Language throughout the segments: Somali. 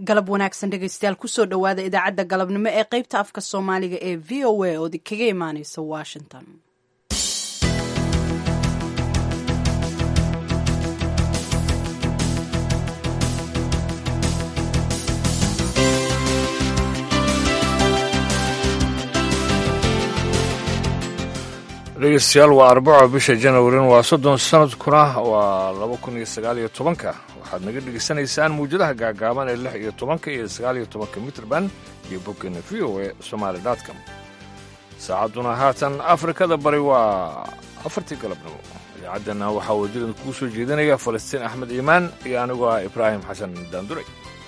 galab wanaagsan dhegaystayaal kusoo dhowaada idaacadda galabnimo ee qaybta afka soomaaliga ee v o a ood kaga imaaneysa washington dhegeystayaal waa arbaco bisha janawarin waa soddon sanadkuna waa laba kun iyo sagaal iyo tobanka waxaad naga dhegeysanaysaan muwjadaha gaagaaban ee lix iyo tobanka iyo sagaal iyo tobanka mitrband iyo boggeena v o e somaali dotcom saacadduna haatan afrikada bari waa afartii galabnimo idaacaddana waxaa wadidan kuu soo jeedinaya falastiin axmed iimaan iyo anigoo ah ibraahim xasan daanduray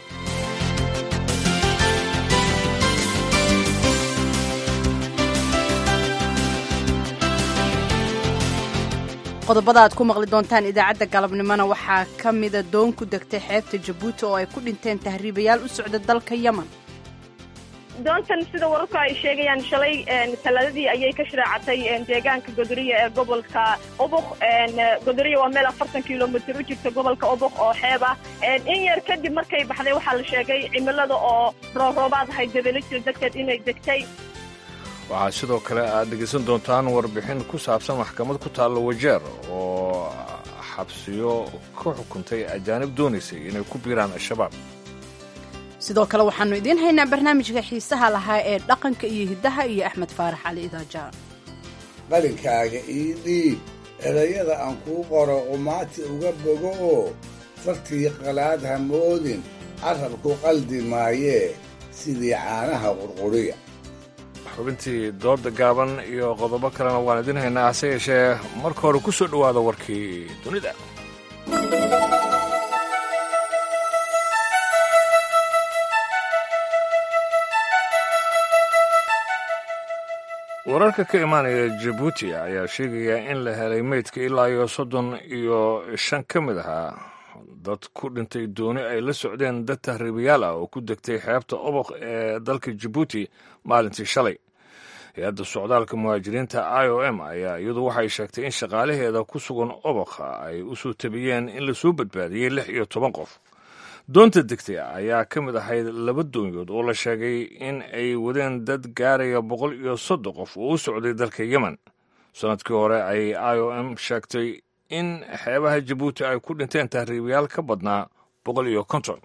qodobada aad ku maqli doontaan idaacadda galabnimona waxaa ka mida doon ku degtay xeebta jabuuti oo ay ku dhinteen tahriibayaal u socda dalka yemen doontan sida wararku ay sheegayaan shalay talaadadii ayay ka shiraacatay deegaanka godoriya ee gobolka obok godoriya waa meel afartan kilomitr u jirta gobolka obok oo xeeb ah in yar kadib markay baxday waxaa la sheegay cimilada oo rooroobaad ahay dabelajir darteed inay degtay waxaa sidoo kale aad dhegaysan doontaan warbixin ku saabsan maxkamad ku taalla wajeer oo xabsiyo ka xukuntay ajaanib doonaysay inay ku biiraan al-shabaab sidoo kale waxaannu idiin haynaa barnaamijka xiisaha lahaa ee dhaqanka iyo hiddaha iyo axmed faarax cali idaaja qalinkaaga ii dhiib erayada aan kuu qoro qumaati uga bogo oo fartii qalaad ha moodin carrabku qaldi maayee sidii caanaha qurquriya xubintii dooda gaaban iyo qodobo kalena waan idin haynaa hase yeeshee marka hore ku soo dhowaada warkii dunida wararka ka imaanaya jabuuti ayaa sheegaya in la helay meydka ilaa iyo soddon iyo shan ka mid ahaa dad ku dhintay dooni ay la socdeen dad tahriibayaal ah oo ku degtay xeebta oboq ee dalka jabuuti maalintii shalay hay-adda socdaalka muhaajiriinta i o m ayaa iyadu waxay sheegtay in shaqaalaheeda ku sugan obokha ay u soo tabiyeen in lasoo badbaadiyey lix iyo toban qof doonta degtay ayaa ka mid ahayd laba doonyood oo la sheegay in ay wadeen dad gaaraya boqol iyo soddon qof oo u socday dalka yemen sanadkii hore ay i o m sheegtay in xeebaha jabuuti ay ku dhinteen tahriibayaal ka badnaa boqol iyo konton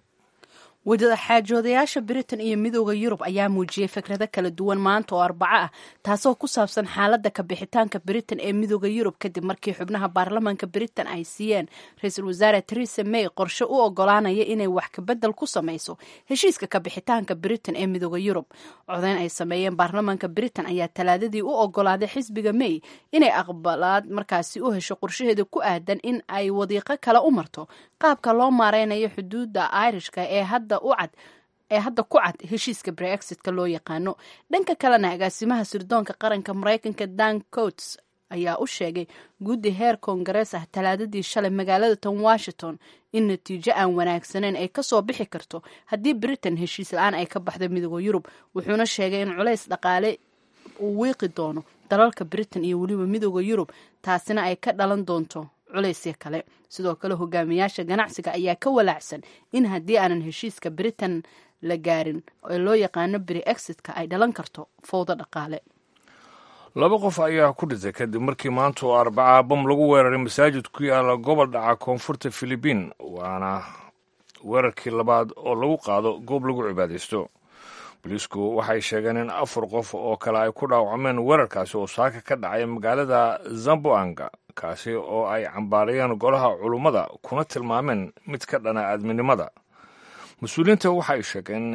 wadaxaajoodayaasha britain iyo midooda yurub ayaa muujiyey fikrado kala duwan maanta oo arbaco ah taasoo ku saabsan xaaladda ka bixitaanka britain ee midooda yurub kadib markii xubnaha baarlamaanka britain ay siiyeen ra-iisul wasaare theresa may qorshe u ogolaanaya inay wax kabedel ku samayso heshiiska ka bixitaanka britain ee midooda yurub codeyn ay sameeyeen baarlamaanka britain ayaa talaadadii u ogolaaday xisbiga may inay aqbalaad markaasi u hesho qorshaheeda ku aadan in ay wadiiqo kale u marto qaabka loo maareynayo xuduudda irishka ee hadda ucad ee hadda ku cad heshiiska brexitka loo yaqaano dhanka kalena agaasimaha sirdoonka qaranka maraykanka dan coats ayaa u sheegay guddi heer koongarees ah talaadadii shalay magaalada tan washington in natiijo aan wanaagsaneyn ay kasoo bixi karto haddii britain heshiis la-aan ay ka baxdo midooda yurub wuxuuna sheegay in culays dhaqaale uu wiiqi doono dalalka britain iyo weliba midooda yurub taasina ay ka dhalan doonto culaysya kale sidoo kale hogaamiyaasha ganacsiga ayaa ka walaacsan in haddii aanan heshiiska britain la gaarin ee loo yaqaano bri exitka ay dhalan karto fowdo dhaqaale laba qof ayaa ku dhintay kadib markii maanta oo arbacaa bam lagu weeraray masaajid ku yaala gobol dhaca koonfurta filibiin waana weerarkii labaad oo lagu qaado goob lagu cibaadaysto booliisku waxay sheegeen in afar qof oo kale ay ku dhaawacmeen weerarkaasi oo saaka ka dhacay magaalada zamboanga kaasi oo ay cambaarayeen golaha culummada kuna tilmaameen mid ka dhana aadminimada mas-uuliyiinta waxay sheegeen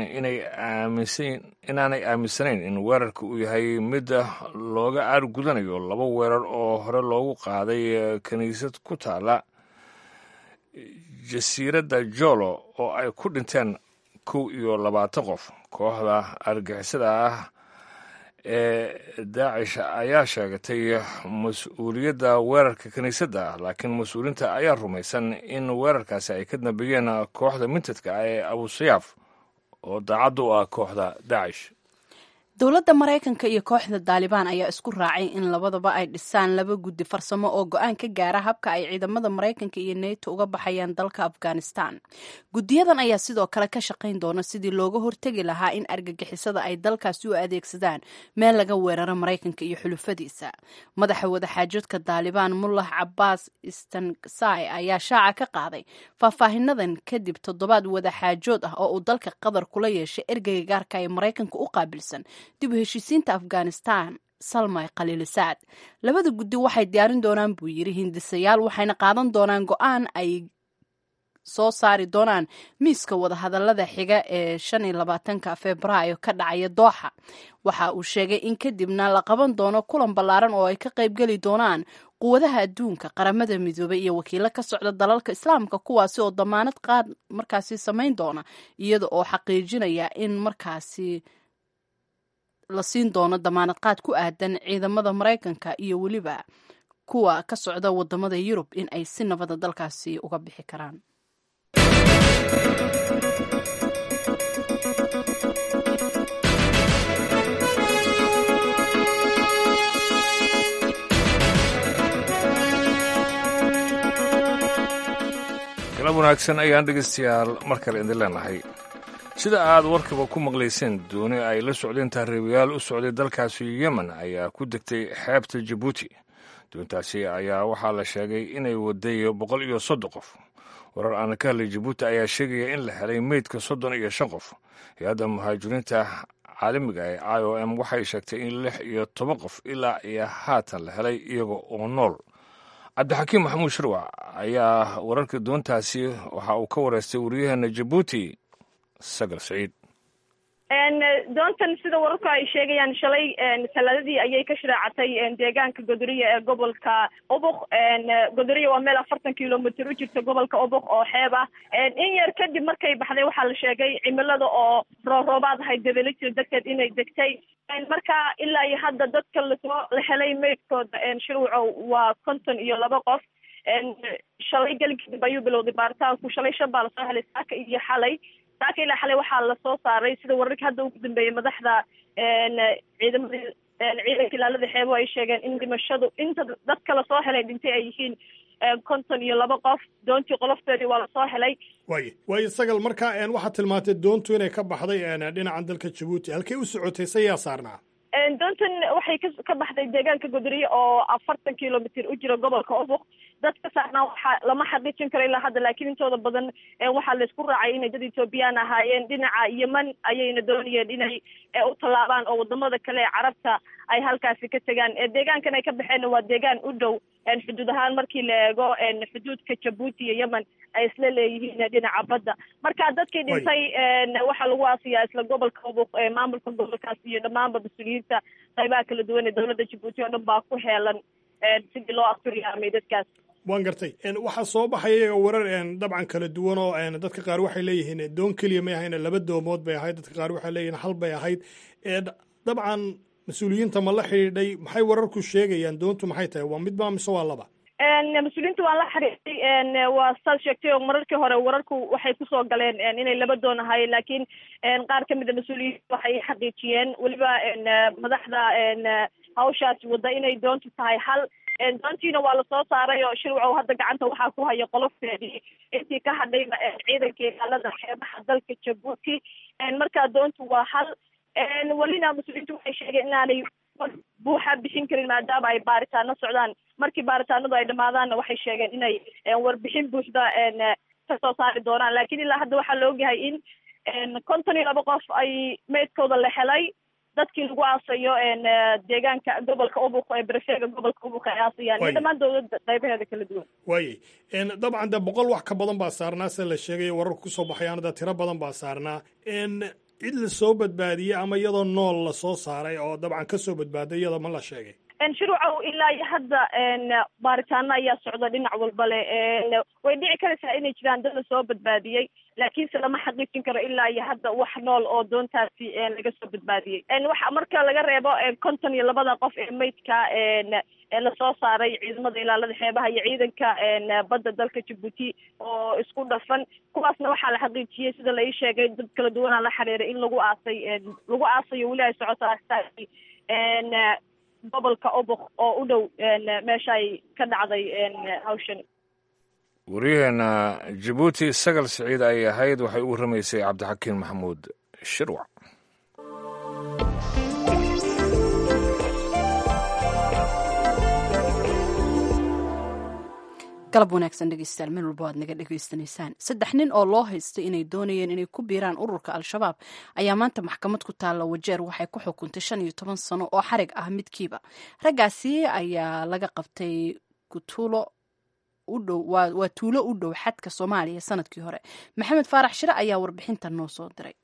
inaanay aaminsanayn in weerarka uu yahay mid looga aargudanayo laba weerar oo hore loogu qaaday kiniisad ku taala jasiiradda jolo oo ay ku dhinteen kow iyo labaatan qof kooxda argixisada ah ee daacish ayaa sheegatay mas-uuliyadda weerarka kiniisadda laakiin mas-uuliyiinta ayaa rumaysan in weerarkaasi ay ka dambeeyeen kooxda mintadka ah ee abusayaaf oo daacadda u ah kooxda daacish dowladda maraykanka iyo kooxda daalibaan ayaa isku raacay in labadaba ay dhisaan laba guddi farsamo oo go-aan ka gaara habka ay ciidamada maraykanka iyo neto uga baxayaan dalka afghanistan guddiyadan ayaa sidoo kale ka shaqayn doona sidii looga hortegi lahaa in argagixisada ay dalkaasi u adeegsadaan meel laga weeraro maraykanka iyo xulufadiisa madaxa wadaxaajoodka daalibaan mullah cabaas istansai ayaa shaaca ka qaaday faahfaahinadan kadib toddobaad wadaxaajood ah oo uu dalka qatar kula yeeshay ergeyga gaarka ee maraykanka u qaabilsan dib u heshiisiinta afghanistan salmay khaliilisaad labada guddi waxay diyaarin doonaan buu yidhi hindisayaal waxayna qaadan doonaan go-aan ay soo saari doonaan miiska wadahadalada xiga ee shan iyo labaatanka februaayo ka dhacaya dooxa waxa uu sheegay in kadibna la qaban doono kulan ballaaran oo ay ka qaybgeli doonaan quwadaha adduunka qaramada midoobay iyo wakiilo ka socda dalalka islaamka kuwaasi oo damaanad qaad markaasi samayn doona iyada oo xaqiijinaya in markaasi la siin doono damaanad qaad ku aadan ciidamada maraykanka iyo weliba kuwa ka socda wadamada yurub in ay si nabada dalkaasi uga bixi karaan galab wanaagsan ayaan dhegaystayaal mar kale idin leenahay sida aad warkaba ku maqlayseen dooni ay la socdeen tahriibayaal u socday dalkaasi yemen ayaa ku degtay xeebta jabuuti doontaasi ayaa waxaa la sheegay inay waday boqol iyo soddon qof warar aan ka hadlay jabuuti ayaa sheegaya in la helay meydka soddon iyo shan qof hay-adda muhaajiriinta caalamiga ee i o m waxay sheegtay in lix iyo toban qof ilaa iyo haatan la helay iyaga oo nool cabdixakiim maxamuud shirwac ayaa wararka doontaasi waxa uu ka wareystay waryaheena jabuuti sagal saciid doontan sida wararku ay sheegayaan shalay talaadadii ayay ka shiraacatay deegaanka godoriya ee gobolka obok godoriya waa meel afartan kilomitr u jirta gobolka obok oo xeeb ah in yar kadib markay baxday waxaa la sheegay cimilada oo rooroobaad ahayd dabelajir darteed inay degtay marka ilaa iyo hadda dadka lasoo la helay meydkooda shirwaco waa konton iyo laba qof shalay gelin kadib ayuu bilowday baaritaanku shalay shan baa lasoo helay saaka iyo xalay saaka ilaa xalay waxaa lasoo saaray sida wararka hadda ugu dambeeyay madaxda ciidamada ciidanka ilaalada xeebo ay sheegeen in dhimashadu inta dadka lasoo helay dhintay ay yihiin konton iyo laba qof doontii qolofteedii waa lasoo helay waaye waayo sagal marka waxaad tilmaantay doontu inay ka baxday dhinacan dalka jabuuti halkay u socotay se yaa saarnaa doontan waxay ka ka baxday deegaanka godoriye oo afartan kilomitr u jira gobolka obok dad ka saarnaa waxa lama xaqiijin karo ilaa hadda laakiin intooda badan waxaa laysku raacay inay dad ethoobiyan ahaayeen dhinaca yemen ayayna doonayeen inay u tallaabaan oo wadamada kale ee carabta ay halkaasi ka tegaan deegaankan ay ka baxeenna waa deegaan u dhow xuduud ahaan markii la eego xuduudka jabuuti iyo yemen ay isla leeyihiin dhinaca badda marka dadkii dhintay waxaa lagu aasiyaa isla gobolka obok maamulka gobolkaas iyo dhammaanba mas-uuliyiinta qaybaha kala duwan ee dowladda jabuuti oo dhan baa ku heelan sidii loo askuriyaamay dadkaas waan gartay waxaa soo baxaya iyaga warar dabcan kala duwan oo dadka qaar waxay leeyihiin doon keliya may ahayn laba doomood bay ahayd dadka qaar waxay leeyihiin hal bay ahayd dabcan mas-uuliyiinta ma la xidhiidhay maxay wararku sheegayaan doontu maxay tahay waa midba mise waa laba mas-uuliyiinta waan la xiriiray waa saad sheegtay oo mararkii hore wararku waxay kusoo galeen inay laba doon ahaayeen laakiin qaar kamid a mas-uuliyiinta waxay xaqiijiyeen weliba madaxda hawshaasi wadda inay doontu tahay hal doontiina waa lasoo saaray oo shirwacow hadda gacanta waxaa ku haya qolofteedii intii ka hadhayba ciidanka ilaalada xeebaha dalka jabuuti marka doontu waa hal welina mas-uuliyiintu waxay sheegeen inaanay buuxa bixin karin maadaama ay baaritaano socdaan markii baaritaanadu ay dhamaadaanna waxay sheegeen inay warbixin buuxda ka soo saari doonaan laakiin ilaa hadda waxaa la ogyahay in konton iyo laba qof ay meydkooda la helay dadkii lagu aasayo deegaanka gobolka ubuk ee berefeega gobolka ubuk ay aasayaan iyo dhammaan dowladda qaybaheeda kala duwan waayey dabcan de boqol wax ka badan baa saarnaa sida la sheegay wararku kusoo baxayaan da tiro badan baa saarnaa cid la soo badbaadiyey ama iyadoo nool lasoo saaray oo dabcan ka soo badbaaday iyada ma la sheegay shuruucow ilaa iyo hadda baaritaano ayaa socda dhinac walba le way dhici karaysaa inay jiraan dad la soo badbaadiyey laakiinse lama xaqiijin karo ilaa iyo hadda wax nool oo doontaasi laga soo badbaadiyey waxa marka laga reebo konton iyo labada qof ee maydka lasoo saaray ciidamada ilaalada xeebaha iyo ciidanka badda dalka jabuuti oo isku dhafan kuwaasna waxaa la xaqiijiyey sida la ii sheegay dad kala duwanaa la xiriiray in lagu aasay lagu aasayo weli ay socoto aastaasi gobolka obok oo u dhow meesha ay ka dhacday hawshani wariyaheena jabuuti sagal siciid ay ahayd waxay u warramaysay cabdixakiin maxamuud shirwac galab wanaagsan dhegeystayaal meel walba waad naga dhegeysanaysaan saddex nin oo loo haystay inay doonayeen inay ku biiraan ururka al-shabaab ayaa maanta maxkamad ku taalla wajeer waxay ku xukuntay shan iyo toban sano oo xarig ah midkiiba raggaasi ayaa laga qabtay kutuulo udhow waa tuulo u dhow xadka soomaaliya sanadkii hore maxamed faarax shire ayaa warbixinta noo soo diray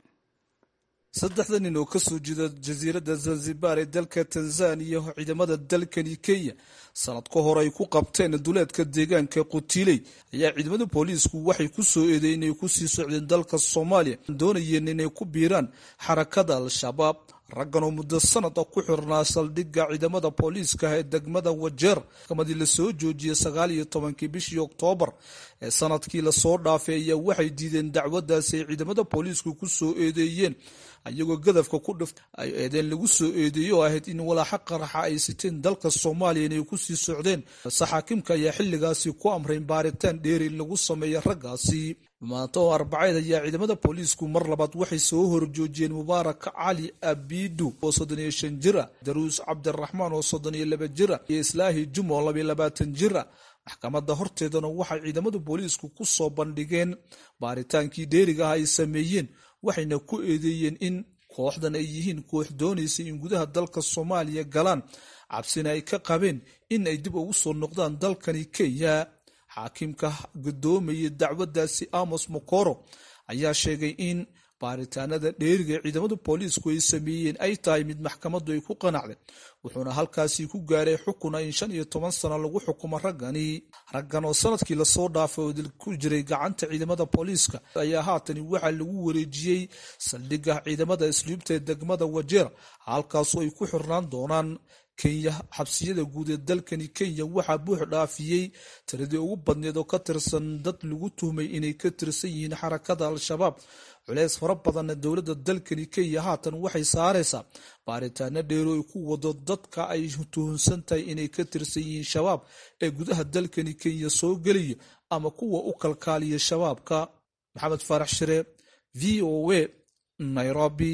saddexda nin oo ka soo jeeda jasiiradda zanzibar ee dalka tanzaniya oo ciidamada dalkani kenya sanad ka hor ay ku qabteen duleedka deegaanka qutiiley ayaa ciidamada booliisku waxay ku soo eedeyen inay kusii socdeen dalka soomaaliya doonayeen inay ku biiraan xarakada al-shabaab raggan oo muddo sanada ku xirnaa saldhigga ciidamada booliiska ee degmada wajeer maxkamadii lasoo joojiyey sagaal iyo tobankii bishii oktoobar ee sanadkii lasoo dhaafay ayaa waxay diideen dacwadaasi ay ciidamada booliisku ku soo eedeeyeen ayagoo gadafka ku dhift ay eedeen lagu soo eedeeyey oo ahayd in walaaxa qaraxa ay siteen dalka soomaaliya inay kusii socdeen balse xaakimka ayaa xilligaasi ku amrayn baaritaan dheeri lagu sameeya raggaasi maanta oo arbaceed ayaa ciidamada booliisku mar labaad waxay soo horjoojiyeen mubaarak cali abidu oo soddon iyo shan jir ah daruus cabdiraxmaan oo soddon iyo laba jir ah iyo islaahi juma oo labayo labaatan jir ah maxkamadda horteedana waxay ciidamada booliisku ku soo bandhigeen baaritaankii dheeriga ah ay sameeyeen waxayna ku eedeeyeen in kooxdan ay yihiin koox doonaysa in gudaha dalka soomaaliya galaan cabsina ay ka qabeen in ay dib ugu soo noqdaan dalkani kenya xaakimka guddoomayay dacwaddaasi amos mokoro ayaa sheegay in baaritaanada dheeriga ee ciidamada booliisku ay sameeyeen ay tahay mid maxkamaddu ay ku qanacday wuxuuna halkaasi ku gaaray xukuna in shan iyo toban sano lagu xukumo raggani raggan oo sanadkii lasoo dhaafay oo dil ku jiray gacanta ciidamada booliiska ayaa haatani waxaa lagu wareejiyey saldhigga ciidamada isluubta ee degmada wajeer halkaasoo ay ku xirnaan doonaan kenya xabsiyada guud ee dalkani kenya waxaa buux dhaafiyey tiradii ugu badneed oo ka tirsan dad lagu tuhmay inay ka tirsan yihiin xarakada al-shabaab culeys fara badanna dowladda dalkani kenya haatan waxay saaraysaa baaritaano dheero ay ku wado dadka ay tuhunsan tahay inay ka tirsan yihiin shabaab ee gudaha dalkani kenya soo gelaya ama kuwa u kalkaaliya shabaabka maxamed faarax shire v o a nairobi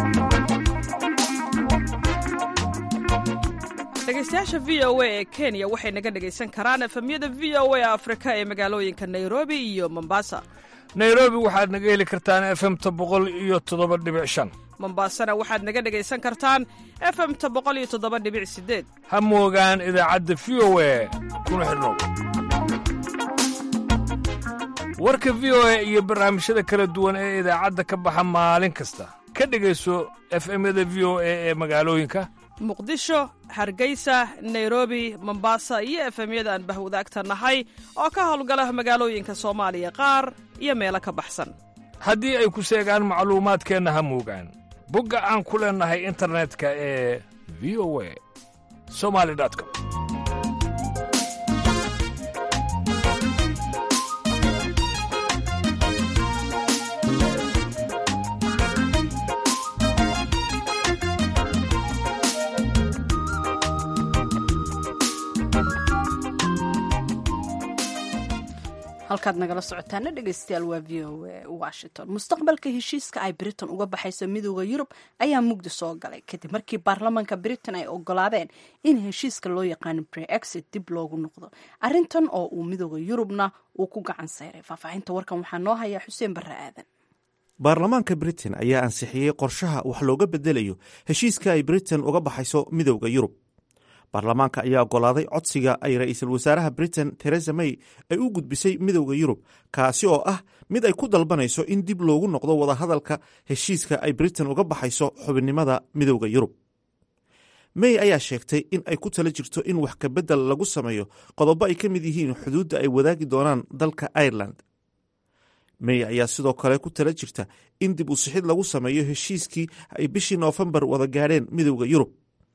dhegeystayaasha v o a ee kenya waxay naga dhegaysan karaan efemyada v o a afrika ee magaalooyinka nairobi iyo mombasa nairobi waxaad naga heli kartaan efemta boqol iyo toddoba dhibic shan mombasana waxaad naga dhegaysan kartaan efemta boqol iyo toddoba dhibic sideed ha moogaan idaacadda v o a kuna xidhnow warka v o a iyo barnaamijyada kala duwan ee idaacadda ka baxa maalin kasta ka dhegayso efemyada v o a ee magaalooyinka muqdisho hargeysa nairobi mombasa iyo efemyada aan bahwadaagta nahay oo ka howlgala magaalooyinka soomaaliya qaar iyo meelo ka baxsan haddii ay ku seegaan macluumaadkeenna ha moogaan bogga aan ku leennahay internetka ee v o a somali com halkaad nagala socotaana dhegeystayaal waa v o a washington mustaqbalka heshiiska ay britain uga baxayso midooda yurub ayaa mugdi soo galay kadib markii baarlamaanka britain ay ogolaadeen in heshiiska loo yaqaano brexit dib loogu noqdo arintan oo uu midooda yurubna uu ku gacan sayray faahfaahinta warkan waxaa noo hayaa xuseen barre aadan baarlamaanka britain ayaa ansixiyey qorshaha wax looga bedelayo heshiiska ay britain uga baxayso midowda yurub baarlamaanka ayaa ogolaaday codsiga ay ra-iisul wasaaraha britain teresa may ay u gudbisay midowda yurub kaasi oo ah mid ay ku dalbanayso in dib loogu noqdo wadahadalka heshiiska ay britain uga baxayso xubinnimada midowda yurub may ayaa sheegtay in ay ku tala jirto in wax kabedel lagu sameeyo qodobo ay ka mid yihiin xuduudda ay wadaagi doonaan dalka ireland may ayaa sidoo kale ku tala jirta in dib u sixid lagu sameeyo heshiiskii ay bishii noofembar wada gaadheen midowda yurub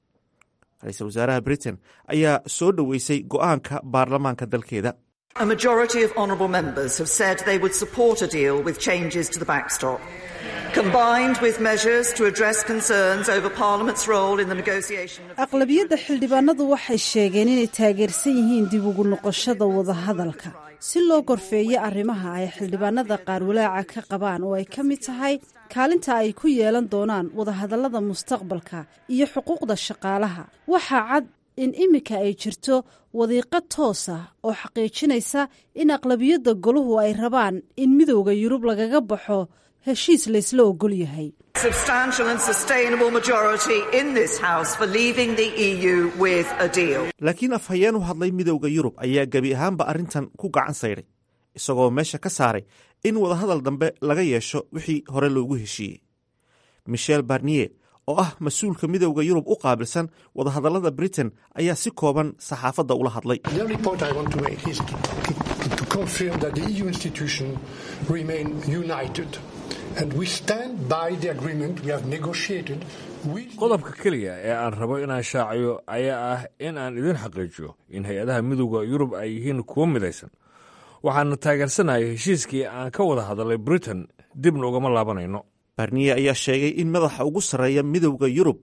ra-iisul wasaaraha britain ayaa soo dhoweysay go-aanka baarlamaanka dalkeeda A majority of honourable members have said they would support a deal with changes to the backstop, combined with measures to address concerns over Parliament's role in the negotiation of aqlabiyadda xildhibaanadu waxay sheegeen inay taageersan yihiin dib ugu noqoshada wadahadalka si loo gorfeeyo arrimaha ay xildhibaanada qaar walaaca ka qabaan oo ay ka mid tahay kaalinta ay ku yeelan doonaan wadahadallada mustaqbalka iyo xuquuqda shaqaalaha waxaa cad in iminka ay jirto wadiiqo toos ah oo xaqiijinaysa in aqlabiyadda goluhu ay rabaan in midowda yurub lagaga baxo heshiis laysla ogol yahay substantial and sustainable majority in this House for leaving the EU with a deal. laakiin afhayeen u hadlay midowda yurub ayaa gebi ahaanba arrintan ku gacan sayray isagoo meesha ka saaray in wadahadal dambe laga yeesho wixii hore loogu heshiiyey michel barnier oo ah mas-uulka midowda yurub u qaabilsan wadahadallada britain ayaa si kooban saxaafadda ula hadlay The only point I want to make is to, to, to confirm that the EU institutions remain united. And we stand by the agreement we have negotiated with qodobka keliya ee aan rabo inaan shaaciyo ayaa ah in aan idin xaqiijiyo in hay-adaha midowda yurub ay yihiin kuwo midaysan waxaana taageersanaya heshiiskii aan ka wada hadalay britain dibna ugama laabanayno barniye ayaa sheegay in madaxa ugu sarreeya midowda yurub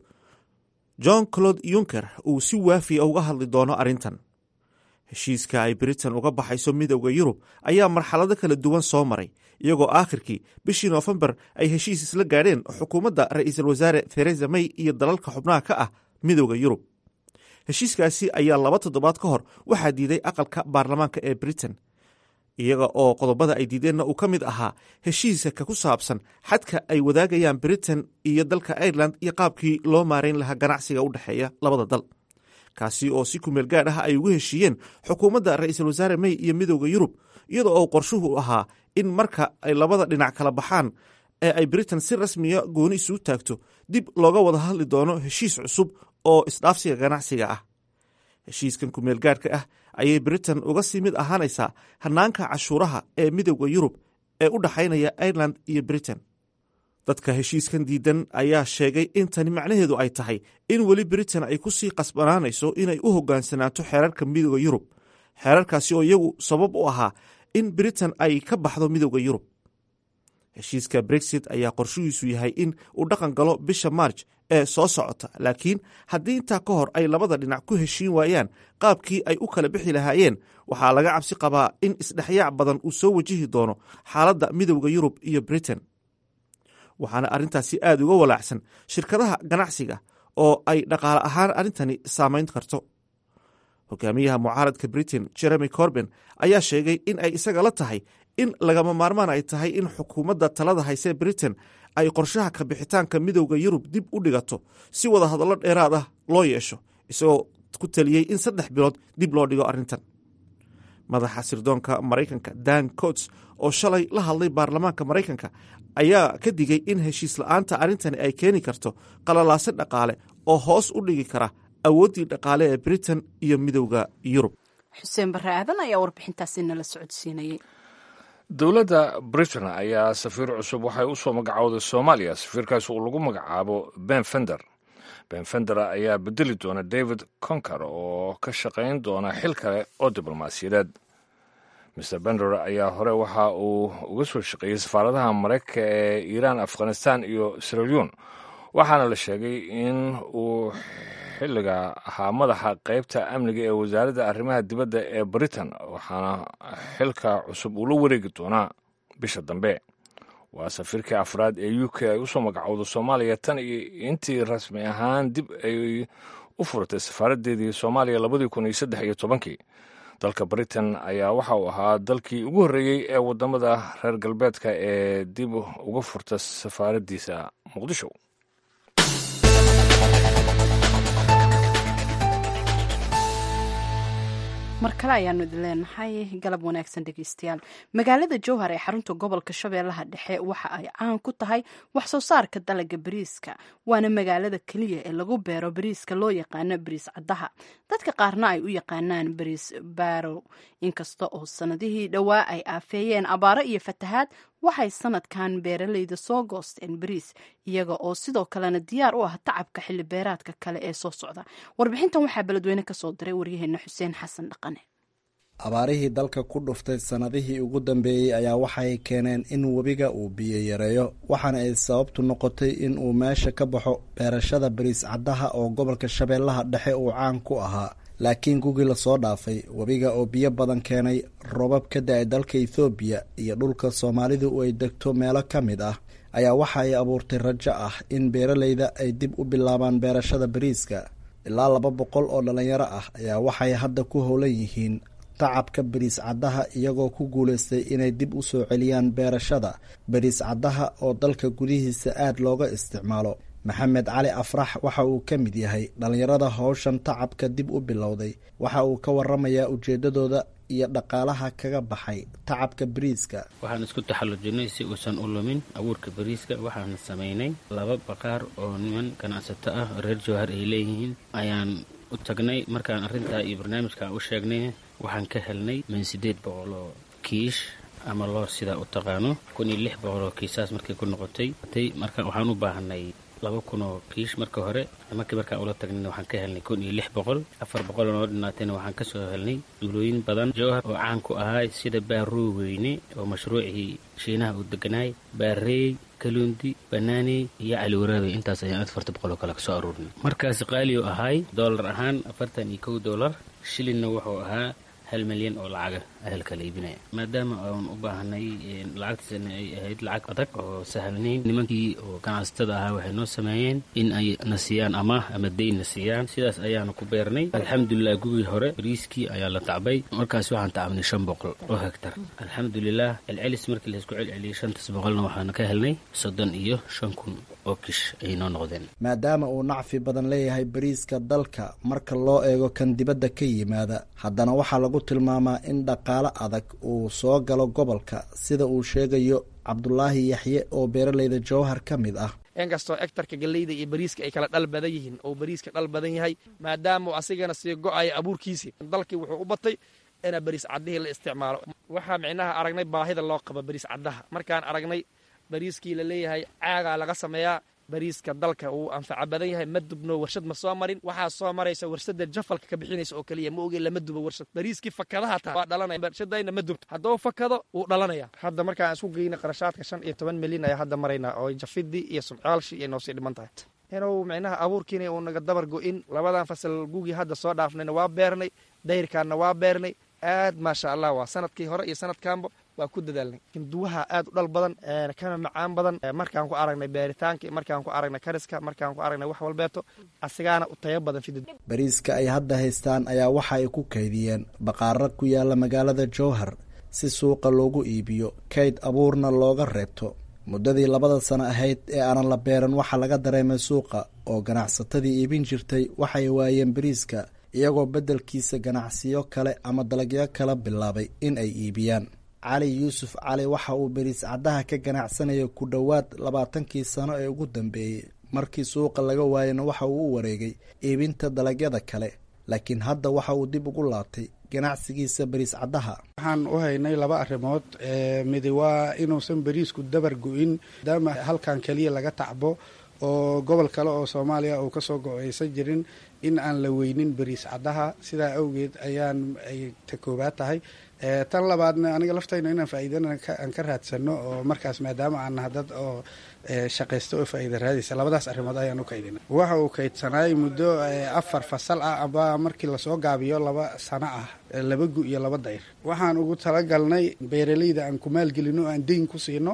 john claude yunker uu si waafiya uga hadli doono arrintan heshiiska ay britain uga baxayso midowda yurub ayaa marxalado kala duwan soo maray iyagoo aakhirkii bishii noofembar ay heshiis isla gaadheen xukuumadda ra'iisul wasaare theresa may iyo dalalka xubnaha ka ah midowda yurub heshiiskaasi ayaa laba toddobaad ka hor waxaa diiday aqalka baarlamaanka ee britain iyaga oo qodobada ay diideenna uu ka mid ahaa heshiiska ku saabsan xadka ay wadaagayaan britain iyo dalka ireland iyo qaabkii loo maarayn lahaa ganacsiga u dhexeeya labada dal kaasi oo si kumeel gaadh ah ay ugu heshiiyeen xukuumadda ra'iisul wasaare may iyo midowda yurub iyada oo qorshuhu ahaa in marka ay labada dhinac kala baxaan ee ay britain si rasmiya gooni isugu taagto dib looga wada hadli doono heshiis cusub oo isdhaafsiga ganacsiga ah heshiiskan kumeel gaadhka ah ayay britain uga sii mid ahaanaysaa hanaanka cashuuraha ee midowda yurub ee u dhexaynaya ireland iyo britain dadka heshiiskan diidan ayaa sheegay in tani macnaheedu ay tahay in weli britain ay ku sii qasbanaanayso inay u hogaansanaato xeerarka midowda yurub xeerarkaasi oo iyagu sabab u ahaa in britain ay ka baxdo midowda yurub heshiiska brexit ayaa qorshihiisu yahay in uu dhaqan galo bisha marj ee soo socota laakiin haddii intaa ka hor ay labada dhinac ku heshiin waayaan qaabkii ay u kala bixi lahaayeen waxaa laga cabsi qabaa in isdhexyaac badan uu soo wajihi doono xaaladda midowda yurub iyo britain waxaana arrintaasi aad uga walaacsan shirkadaha ganacsiga oo ay dhaqaale ahaan arrintani saamayn karto hogaamiyaha mucaaradka britain jeremy corben ayaa sheegay in ay isaga la tahay in lagama maarmaan ay tahay in xukuumadda talada haysee britain ay qorshaha ka bixitaanka midowda yurub dib u dhigato si wada hadallo dheeraad ah loo yeesho isagoo ku taliyey in saddex bilood dib loo dhigo arrintan madaxa sirdoonka maraykanka dan cots oo shalay la hadlay baarlamaanka maraykanka ayaa ka digay in heshiis la-aanta arrintani ay keeni karto qalalaase dhaqaale oo hoos u dhigi kara awooddii dhaqaale ee britain iyo midowda yurub xuseen barre aadan ayaa warbixintaasi nala socodsiinayay dowladda britain ayaa safiir cusub waxay u soo magacowday soomaaliya safiirkaas uu lagu magacaabo ben fender ben fender ayaa bedeli doona david conker oo ka shaqayn doona xil kale oo diblomaasiyadeed mr bender ayaa hore waxa uu uga soo shaqeeyey safaaradaha maraykanka ee iiraan afghanistan iyo siralion waxaana la sheegay in uu xilliga ahaa madaxa qeybta amniga ee wasaaradda arrimaha dibadda ee britain waxaana xilka cusub uu la wareegi doonaa bisha dambe waa safiirkii afraad ee u k ay usoo magacowda soomaaliya tan iyo intii rasmi ahaan dib ay u furatay safaaradeedii soomaaliya labadii kun iyo saddex iyo tobankii dalka britain ayaa waxa uu ahaa dalkii ugu horreeyey ee wadamada reer galbeedka ee dib uga furta safaaraddiisa muqdisho mar kale ayaanu idin leenahay galab wanaagsan dhegeystayaal magaalada jowhar ee xarunta gobolka shabeellaha dhexe waxa ay caan ku tahay wax soo saarka dalaga bariiska waana magaalada keliya ee lagu beero bariiska loo yaqaano bariis caddaha dadka qaarna ay u yaqaanaan bariis barow inkasta oo sanadihii dhowaa ay aafeeyeen abaaro iyo fatahaad waxay sanadkan beeraleyda soo goosteen bariis iyaga oo sidoo kalena diyaar u ah tacabka xilli beeraadka kale ee soo socda warbixintan waxaa beledweyne kasoo diray waryaheena xuseen xasan dhaqane abaarihii dalka ku dhuftay sannadihii ugu dambeeyey ayaa waxay keeneen in webiga uu biyo yareeyo waxaana ay sababtu noqotay in uu meesha ka baxo beerashada bariis caddaha oo gobolka shabeellaha dhexe uu caan ku ahaa laakiin gugii lasoo dhaafay webiga oo biyo badan keenay robab ka da-ay dalka ethoobiya iyo dhulka soomaalidu ay degto meelo ka mid ah ayaa waxa ay abuurtay rajo ah in beeraleyda ay dib u bilaabaan beerashada bariiska ilaa laba boqol oo dhallinyaro ah ayaa waxay hadda ku howlan yihiin tacabka bariis caddaha iyagoo ku guulaystay inay dib u soo celiyaan beerashada bariis caddaha oo dalka gudihiisa aada looga isticmaalo maxamed cali afrax waxa uu ka mid yahay dhallinyarada howshan tacabka dib u bilowday waxa uu ka waramayaa ujeedadooda iyo dhaqaalaha kaga baxay tacabka bariiska waxaan isku taxallujinay si uusan u lumin abuurka bariiska waxaan samaynay laba baqaar oo niman ganacsato ah reer jowhar ay leeyihiin ayaan u tagnay markaan arrintaa iyo barnaamijka u sheegnay waxaan ka helnay min siddeed boqol oo kiish ama loor sidaa u taqaano kun iyo lix boqol oo kiisaas markay ku noqotay marka waxaan u baahanay laba kun oo kiish marka hore markii markaan ula tagnayna waxaan ka helnay kun iyo lix boqol afar boqol oo noo dhinaatayna waxaan ka soo helnay duulooyin badan jowhar oo caan ku ahaa sida baaroo weyne oo mashruucii shiinaha uu deganaay baareey kaluundi banaaney iyo caliwaraabey intaas ayaan afarta boqol oo kale ka soo aruurinay markaas qaali oo ahaay doolar ahaan afartan iyo kow doolar shilinna wuxuu ahaa hal milyan oo lacaga ahelka la iibinaya maadaama aan u baahanay lacagtiisana ay ahayd lacag adag oo sahalnayn nimankii oo ganacsatada ahaa waxay noo sameeyeen in ay na siiyaan amaah ama deyn na siiyaan sidaas ayaanu ku beernay alxamdulilah gugii hore bariiskii ayaa la tacbay markaas waxaan tacabnay shan boqol oo hegtar alxamdulilah celcelis markii laysku celceliyay shantaas boqolna waxaana ka helnay soddon iyo shan kun oo kish ayay noo noqdeen maadaama uu nacfi badan leeyahay bariiska dalka marka loo eego kan dibadda ka yimaada haddana waxaa lagu tilmaamaa in dhaqaale adag uu soo galo gobolka sida uu sheegayo cabdulaahi yaxye oo beeraleyda jowhar ka mid ah inkastoo egtarka galleyda iyo bariiska ay kala dhal badan yihiin oo bariiska dhal badan yahay maadaama asigana sii go-aya abuurkiisii dalkii wuxuu u batay ina bariis caddihii la isticmaalo waxaa micnaha aragnay baahida loo qabo bariis caddaha markaan aragnay bariiskii la leeyahay caagaa laga sameeyaa bariiska dalka uu anfaca badan yahay ma dubno warshad ma soo marin waxaa soo maraysa warshada jafalka ka bixinaysa oo keliya ma oge lama dubo warshad bariiskii fakadaha taa waa dhalanaya warshadayna ma dubto hadduu fakado wuu dhalanaya hadda markaan isku geyna qarashaadka shan iyo toban milyan ayaa hadda maraynaa oo jafidii iyo sumcaalshii iyo noosii dhiman tahay inuu micnaha abuurkiina uu naga dabar go-in labadan fasal gugii hadda soo dhaafnayna waa beernay dayrkaanna waa beernay aad maasha allah waa sanadkii hore iyo sanadkaanba waa ku dadaalnay hinduwaha aad u dhal badan kana macaan badan markaan ku aragnay beeritaanka markaan ku aragnay kariska markaan ku aragnay wax walbeeto asigaana u tayo badan fidid bariiska ay hadda haystaan ayaa waxa ay ku kaydiyeen baqaaro ku yaala magaalada jowhar si suuqa loogu iibiyo kayd abuurna looga reebto muddadii labada sano ahayd ee aanan la beeran waxaa laga dareemay suuqa oo ganacsatadii iibin jirtay waxay waayeen bariiska iyagoo beddelkiisa ganacsiyo kale ama dalagyo kala bilaabay in ay iibiyaan cali yuusuf cali waxa uu bariis caddaha ka ganacsanaya ku dhowaad labaatankii sano ee ugu dambeeyey markii suuqa laga waayana waxa uu u wareegay iibinta dalagyada kale laakiin hadda waxa uu dib ugu laabtay ganacsigiisa bariis caddaha waxaan u haynay laba arrimood midi waa inuusan bariisku dabar go-in maadaama halkan keliya laga tacbo oo gobol kale oo soomaaliya uu kasoo go-aysan jirin in aan la weynin bariis caddaha sidaa awgeed ayaan ay ta koobaad tahay tan labaadna aniga laftayna inaan faa'iidana aan ka raadsano oo markaas maadaama aan naha dad oo shaqaysta oo faa'iida raadaysa labadaas arrimood ayaan u kaydina waxa uu kaydsanaay muddo afar fasal ah aba markii lasoo gaabiyo laba sano ah laba gu iyo laba dayr waxaan ugu talagalnay beeraleyda aan ku maalgelino aan deyn ku siino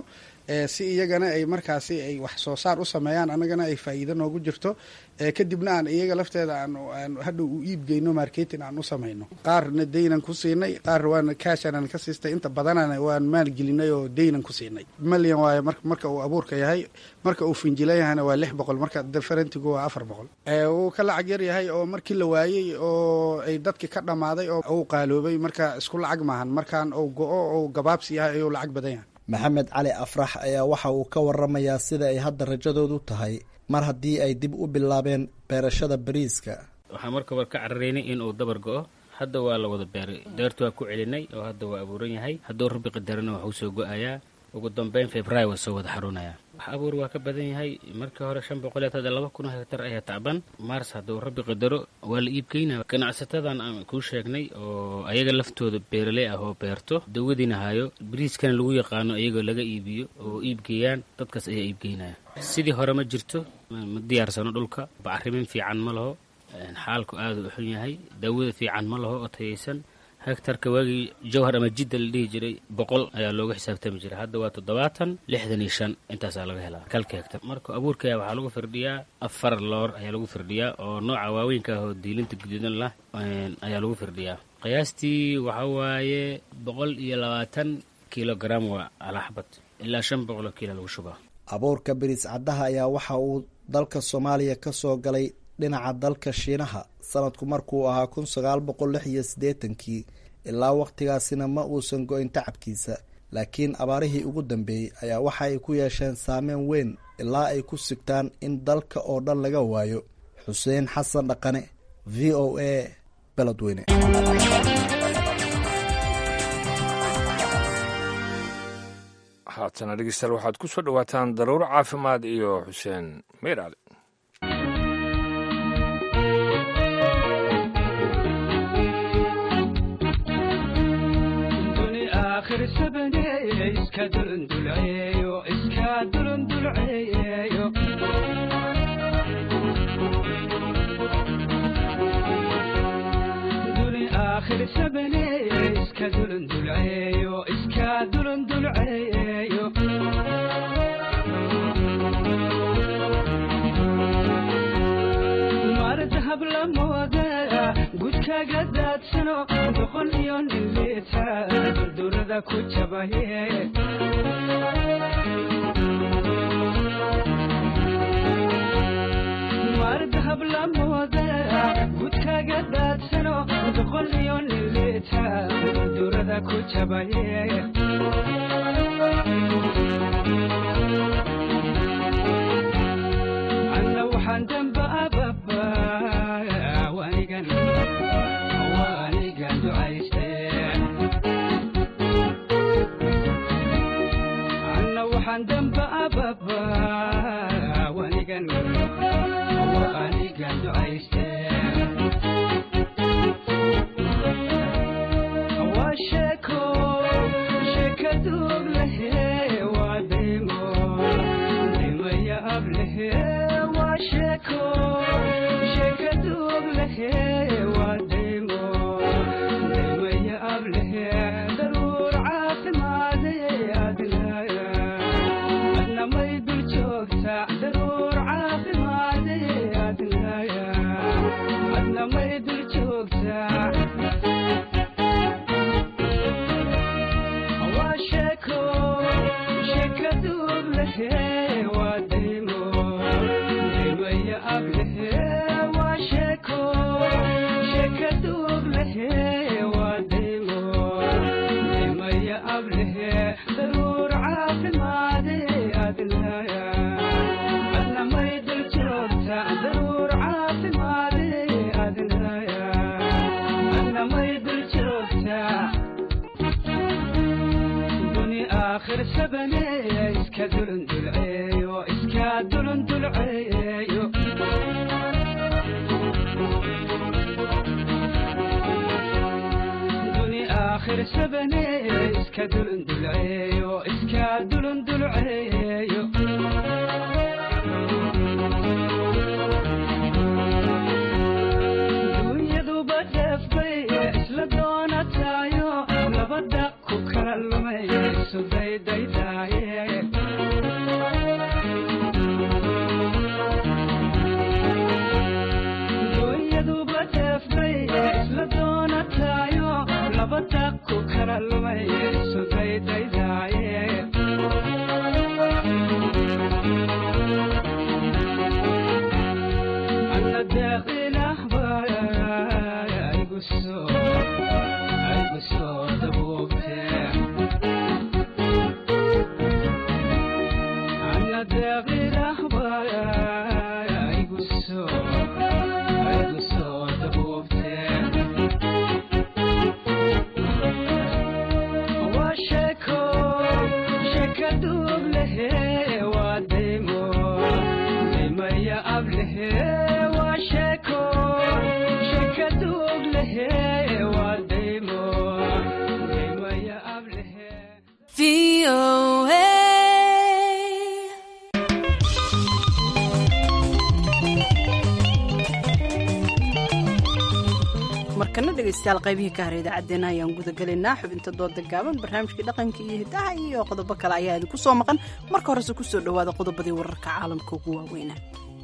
si iyagana ay markaasi ay wax soo saar u sameeyaan annagana ay faa'iido noogu jirto kadibna aan iyaga lafteeda aan hadhow u iibgeyno marketing aan u samayno qaarna deynan ku siinay qaar waan kaashanan ka siistay inta badanana waan maalgelinay oo deynan ku siinay malyan waayo marka uu abuurka yahay marka uu finjilan yahayna waa lix boqol marka differentigu waa afar boqol wuu ka lacag yar yahay oo markii la waayey oo ay dadki ka dhammaaday oo uu qaaloobay marka isku lacag maahan markaan uu go-o ou gabaabsi yahay ayuu lacag badan yahay maxamed cali afrax ayaa waxa uu ka waramayaa sida ay hadda rajadoodu tahay mar haddii ay dib u bilaabeen beerashada bariiska waxaa marka war ka cararaynay in uu dabar go-o hadda waa la wada beeray deertu waa ku celinay oo hadda waa abuuran yahay hadduu rabbi qadarana waxuu soo go-ayaa ugu dambeyn february waa soo wada xaruunaya wax abuur waa ka badan yahay markii hore shan boqol hadda laba kun hektar ayaa tacban mars hadduu rabbi qadaro waa la iibgeynaya ganacsatadan aan kuu sheegnay oo ayaga laftooda beeraley ah oo beerto dawadiina hayo bariiskana lagu yaqaano iyagoo laga iibiyo oo iibgeeyaan dadkaas ayaa iibgeynaya sidii hore ma jirto ma diyaarsano dhulka bacrimin fiican ma laho xaalku aada u xun yahay daawada fiican ma laho oo tayaysan hektarka waagii jawhar ama jidda la dhihi jiray boqol ayaa looga xisaabtami jiray hadda waa toddobaatan lixdan iyo shan intaasaa laga helaa kalka hektar marka abuurkaya waxaa lagu firdhiyaa afar loor ayaa lagu firdhiyaa oo nooca waaweynka ah oo diilinta guduudan lah ayaa lagu firdhiyaa qiyaastii waxaa waaye boqol iyo labaatan kilogram waa alaxbad ilaa shan boqoloo kiilo lagu shubaa abuurka bariis caddaha ayaa waxa uu dalka soomaaliya ka soo galay dhinaca dalka shiinaha sanadku markuu ahaa kun sagaal boqol lix iyo siddeetankii ilaa wakhtigaasina ma uusan go-in tacabkiisa laakiin abaarihii ugu dambeeyey ayaa waxa ay ku yeesheen saameyn weyn ilaa ay ku sigtaan in dalka oo dhan laga waayo xuseen xasan dhaqane v o a beledweyne haatana dhegeystayaal waxaad ku soo dhowaataan daruuro caafimaad iyo xuseen meyr cali markana dhegaystayaal qaybihii ka hara idaacaddeenna ayaan gudagelaynaa xubinta dooda gaaban barnaamijkii dhaqanka iyo hiddaha iyo qodobo kale ayaa idinku soo maqan marka horese kusoo dhowaada qodobadii wararka caalamka ugu waaweynaa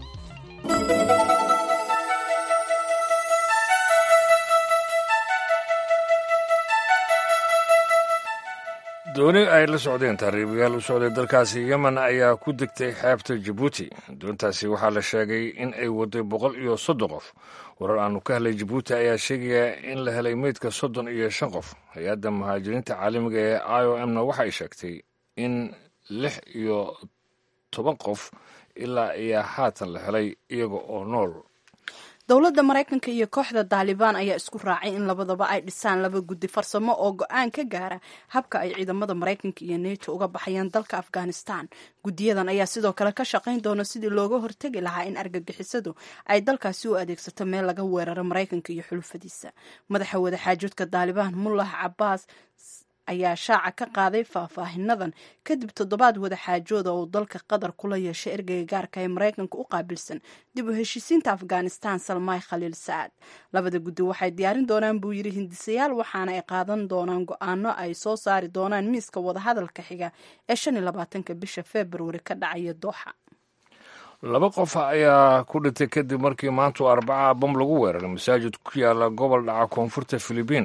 dooni ay la socdeen taariibayaal u socday dalkaasi yemen ayaa ku degtay xeebta jabuuti doontaasi waxaa la sheegay in ay waday boqol iyo soddon qof warar aanu ka helay jabuuti ayaa sheegaya in la helay meydka soddon iyo shan qof hay-adda muhaajiriinta caalamiga ee i o m na waxay sheegtay in lix iyo toban qof ilaa ayaa haatan la helay iyaga oo nool dowladda maraykanka iyo kooxda daalibaan ayaa isku raacay in labadaba ay dhisaan laba guddi farsamo oo go-aan ka gaara habka ay ciidamada maraykanka iyo neto uga baxayaan dalka afghanistan guddiyadan ayaa sidoo kale ka shaqayn doona sidii looga hortegi lahaa in argagixisadu ay dalkaasi u adeegsato meel laga weeraro maraykanka iyo xulufadiisa madaxa wadaxaajoodka daalibaan mullah cabaas ayaa shaaca ka qaaday faahfaahinadan kadib toddobaad wadaxaajooda oo dalka qatar kula yeeshay ergeyga gaarka ee maraykanka u qaabilsan dib u heshiisiinta afghanistan salmaay khaliil sacaad labada guddi waxay diyaarin doonaan buu yidhi hindisayaal waxaana ay qaadan doonaan go-aano ay soo saari doonaan miiska wadahadalka xiga ee shan iyo labaatanka bisha februari ka dhacaya dooxa laba qof ayaa ku dhintay kadib markii maantu arbaca bam lagu weeraray masaajid ku yaala gobol dhaca koonfurta filibiin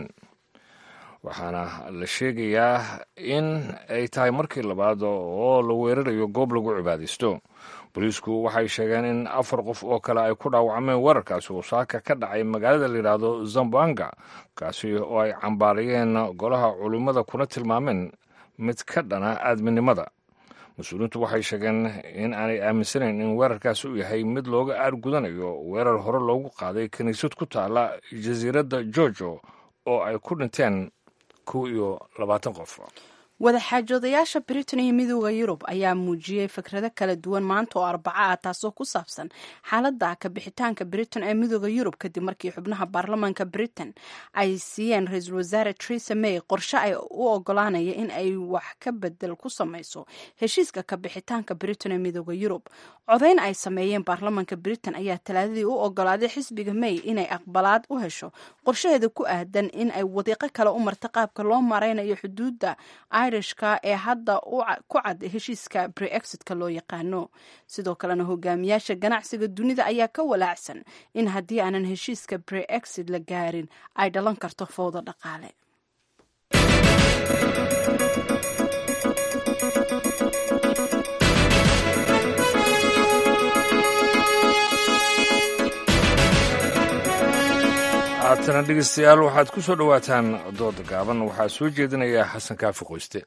waxaana la sheegayaa in ay tahay markii labaad oo la weerarayo goob lagu cibaadaysto booliisku waxay sheegeen in afar qof oo kale ay ku dhaawacmeen weerarkaasi oo saaka ka dhacay magaalada layidhaahdo zambanga kaasi oo ay cambaarayeen golaha culimmada kuna tilmaameen mid ka dhana aadminimada mas-uuliyiintu waxay sheegeen in aanay aaminsanayn in weerarkaasi uu yahay mid looga aargudanayo weerar hore loogu qaaday kiniisad ku taala jasiiradda georgio oo ay ku dhinteen kow iyo labaatan qof wadaxaajoodayaasha britain iyo midooda yurub ayaa muujiyey fikrado kala duwan maanta oo arbaco ah taasoo ku saabsan xaaladda kabixitaanka britain ee midooda yurub kadib markii xubnaha baarlamaanka britain ay siiyeen ra-iisul wasaare teresa may qorshe ay u ogolaanaya in ay wax ka bedel ku samayso heshiiska kabixitaanka britain ee midooda yurub codayn ay sameeyeen baarlamaanka britain ayaa talaadadii u ogolaaday xisbiga may inay aqbalaad u hesho qorshaheeda ku aadan in ay wadiiqo kale u marta qaabka loo maraynayo xuduudda irishka ee hadda ku cad heshiiska breexitka loo yaqaano sidoo kalena hogaamiyaasha ganacsiga dunida ayaa ka walaacsan in haddii aanan heshiiska breexit la gaarin ay dhalan karto fowda dhaqaale haatana dhegeystayaal waxaad ku soo dhowaataan dooda gaaban waxaa soo jeedinaya xasan kaafi qoyste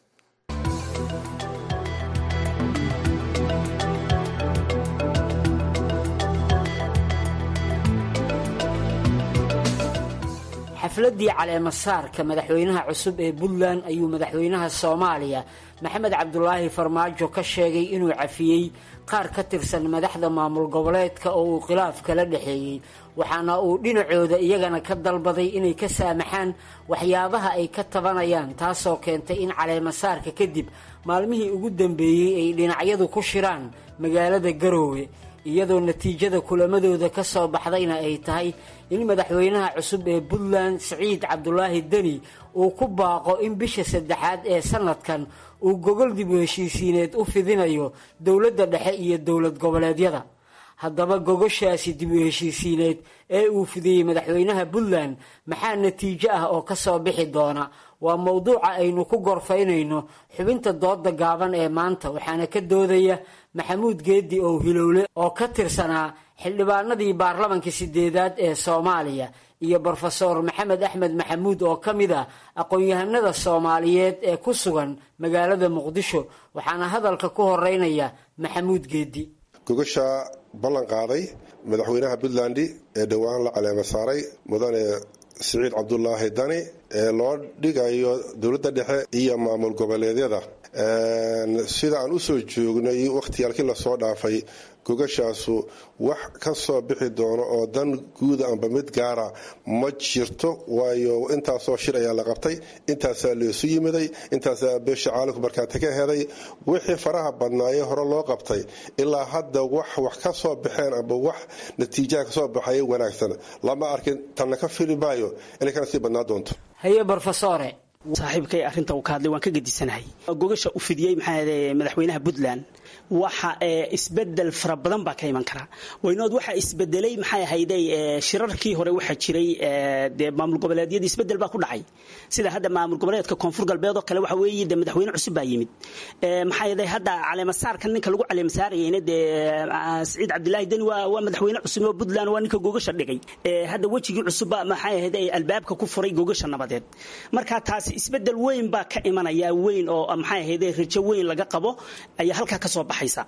xafladdii caleemasaarka madaxweynaha cusub ee puntland ayuu madaxweynaha soomaaliya maxamed cabdulaahi farmaajo ka sheegay inuu cafiyey qaar ka tirsan madaxda maamul goboleedka oo uu khilaaf kala dhexeeyey waxaana uu dhinacooda iyagana ka dalbaday inay ka saamaxaan waxyaabaha ay ka tabanayaan taasoo keentay in caleemasaarka kadib maalmihii ugu dambeeyey ay dhinacyadu ku shiraan magaalada garoowe iyadoo natiijada kulamadooda ka soo baxdayna ay tahay in madaxweynaha cusub ee puntland siciid cabdulaahi deni uu ku baaqo in bisha saddexaad ee sanadkan uu gogol dib u heshiisiineed u fidinayo dowladda dhexe iyo dowlad goboleedyada haddaba gogoshaasi dib u heshiisiineed ee uu fidiyey madaxweynaha puntland maxaa natiijo ah oo ka soo bixi doona waa mowduuca aynu ku gorfaynayno xubinta dooda gaaban ee maanta waxaana ka doodaya maxamuud geedi oo hilowle oo ka tirsanaa xildhibaanadii baarlamankii sideedaad ee soomaaliya iyo brofeor maxamed axmed maxamuud oo ka mid ah aqoon-yahanada soomaaliyeed ee ku sugan magaalada muqdisho waxaana hadalka ku horeynaya maxamuud geedi gogasha ballan qaaday madaxweynaha puntland ee dhowaan la caleema saaray mudane siciid cabdulaahi dani ee loo dhigayo dowladda dhexe iyo maamul goboleedyada sida aan usoo joognay wakhtiyaalkii lasoo dhaafay gogashaasu wax ka soo bixi doono oo dan guuda amba mid gaara ma jirto waayo intaasoo shir ayaa la qabtay intaasaa laysu yimiday intaasaa beesha caalamku markaati ka heday wixii faraha badnaayee hore loo qabtay ilaa hadda wax wax ka soo baxeen amba wax natiijaha kasoo baxaya wanaagsan lama arkin tanna ka fili maayo inay kana sii badnaa doonto haye brofesore saaxiibkay arrinta uu ka hadlay waan ka gedisanahay gogasha u fidiyey maxaa madaxweynaha puntland waxa isbedel fara badan baa ka iman kara waynood waxa isbedelay maxay ahayday shirarkii hore waxaa jiray dee maamul goboleedyadii isbedel baa ku dhacay sida hadda maamul goboleedka koonfur galbeed oo kale waxa weeye de madaxweyne cusub baa yimid maxaa yeelay hadda caleemasaarka ninka lagu caleemasaarayeyna dee siciid cabdilaahi deni waa waa madaxweyne cusub oo puntland waa ninka gogasha dhigay hadda wejigii cusubba maxay ahayday albaabka ku furay gogasha nabadeed marka taasi isbedel weyn baa ka imanaya weyn oo maxay ahayday rajo weyn laga qabo ayaa halkaa kasoo baxaysa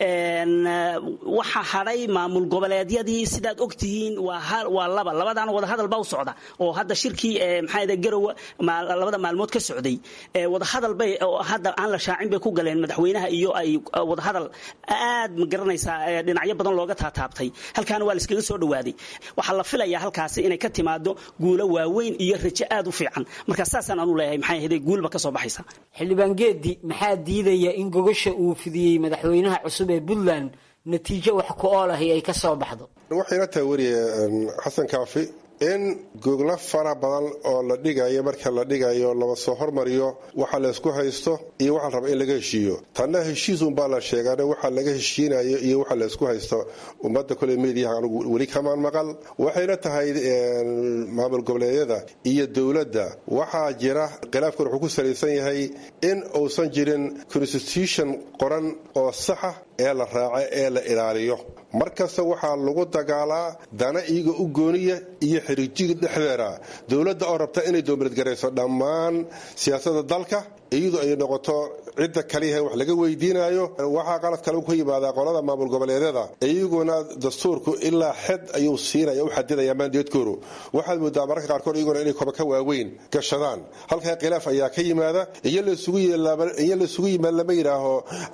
waxa hadhay maamul goboleedyadii sidaad ogtihiin waa laba labadaana wadahadal baa u socda oo hadda shirkii maxaa garowa labada maalmood ka socday wadahadal bay hadda aan la shaacin bay ku galeen madaxweynaha iyo ay wadahadal aad ma garanaysaa dhinacyo badan looga taataabtay halkaana waa laiskaga soo dhawaaday waxaa la filayaa halkaasi inay ka timaado guulo waaweyn iyo rajo aad u fiican marka saasaan aanu leeyahay maxay ahayd guulba ka soo baxaysa xildhibaan geedi maxaa diidaya in gogasha uu fidiyey madaxweynaha cusub ee puntland natiijo wax ku ool ahi ay ka soo baxdo waxayna tahay weriye xasan kaafi in goglo fara badan oo la dhigayo marka la dhigayo lama soo hormariyo waxa laysku haysto iyo waxa la raba in laga heshiiyo tanna heshiisunbaa la sheegaan waxa laga heshiinayo iyo waxa laysku haysto ummadda kole mediyaha anugu weli kamaan maqal waxayna tahay maamul goboleedyada iyo dowladda waxaa jira khilaafkan wuxuu ku salaysan yahay in uusan jirin constitution qoran oo saxa ee la raaco ee la ilaaliyo markasta waxaa lagu dagaalaa dana iyaga u gooniya iyo xiriijiga dhexdeeda dowladda oo rabta inay doomiladgarayso dhammaan siyaasada dalka iyadu ay noqoto cidda kaliyaha wax laga weydiinayo waxaa qalad kale ka yimaadaa qolada maamul goboleedyada iyaguna dastuurku ilaa xed ayuu siinaya u xadidaya maandeedkoodu waxaad moodaa mararka qaarkood iyaguna inay koba ka waaweyn gashadaan halkaa khilaaf ayaa ka yimaada iyo laysugu yimaad lama yidhaaho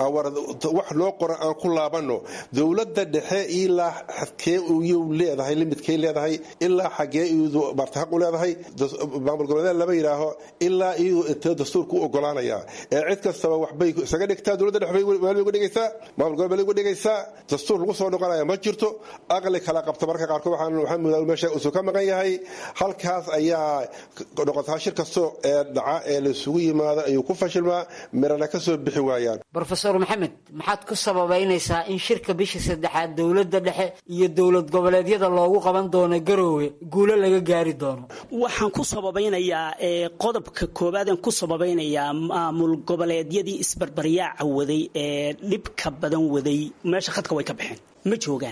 wax loo qoran aan ku laabano dowladda dhexe ilaa xadkee iyuu leedahay limidkay leedahay ilaa xagee iyadu marta xaq u leedahay maamul goboleedyada lama yidhaaho ilaa iyadu intee dastuurku u ogolaanaya ee cid kastaba waxbay isaga dhigtaa dowladda dhexe bay uga dhigaysaa maamul gobol bay uga dhigaysaa dastuur lagu soo noqonaya ma jirto aqli kala qabta marka qaarkood waxaan waxaan moodaa meesha usuu ka maqan yahay halkaas ayaa noqotaa shir kasto ee dhaca ee laysugu yimaado ayuu ku fashilmaa mirana ka soo bixi waayaan brofesor maxamed maxaad ku sababaynaysaa in shirka bisha saddexaad dowladda dhexe iyo dowlad goboleedyada loogu qaban doono garoowe guulo laga gaari doono waxaan ku sababaynayaa qodobka koowaadaan ku sababaynayaa maamul goboleedyadii isbarbaryaaca waday ee dhibka badan waday meesha khadka way ka baxeen ma joogaan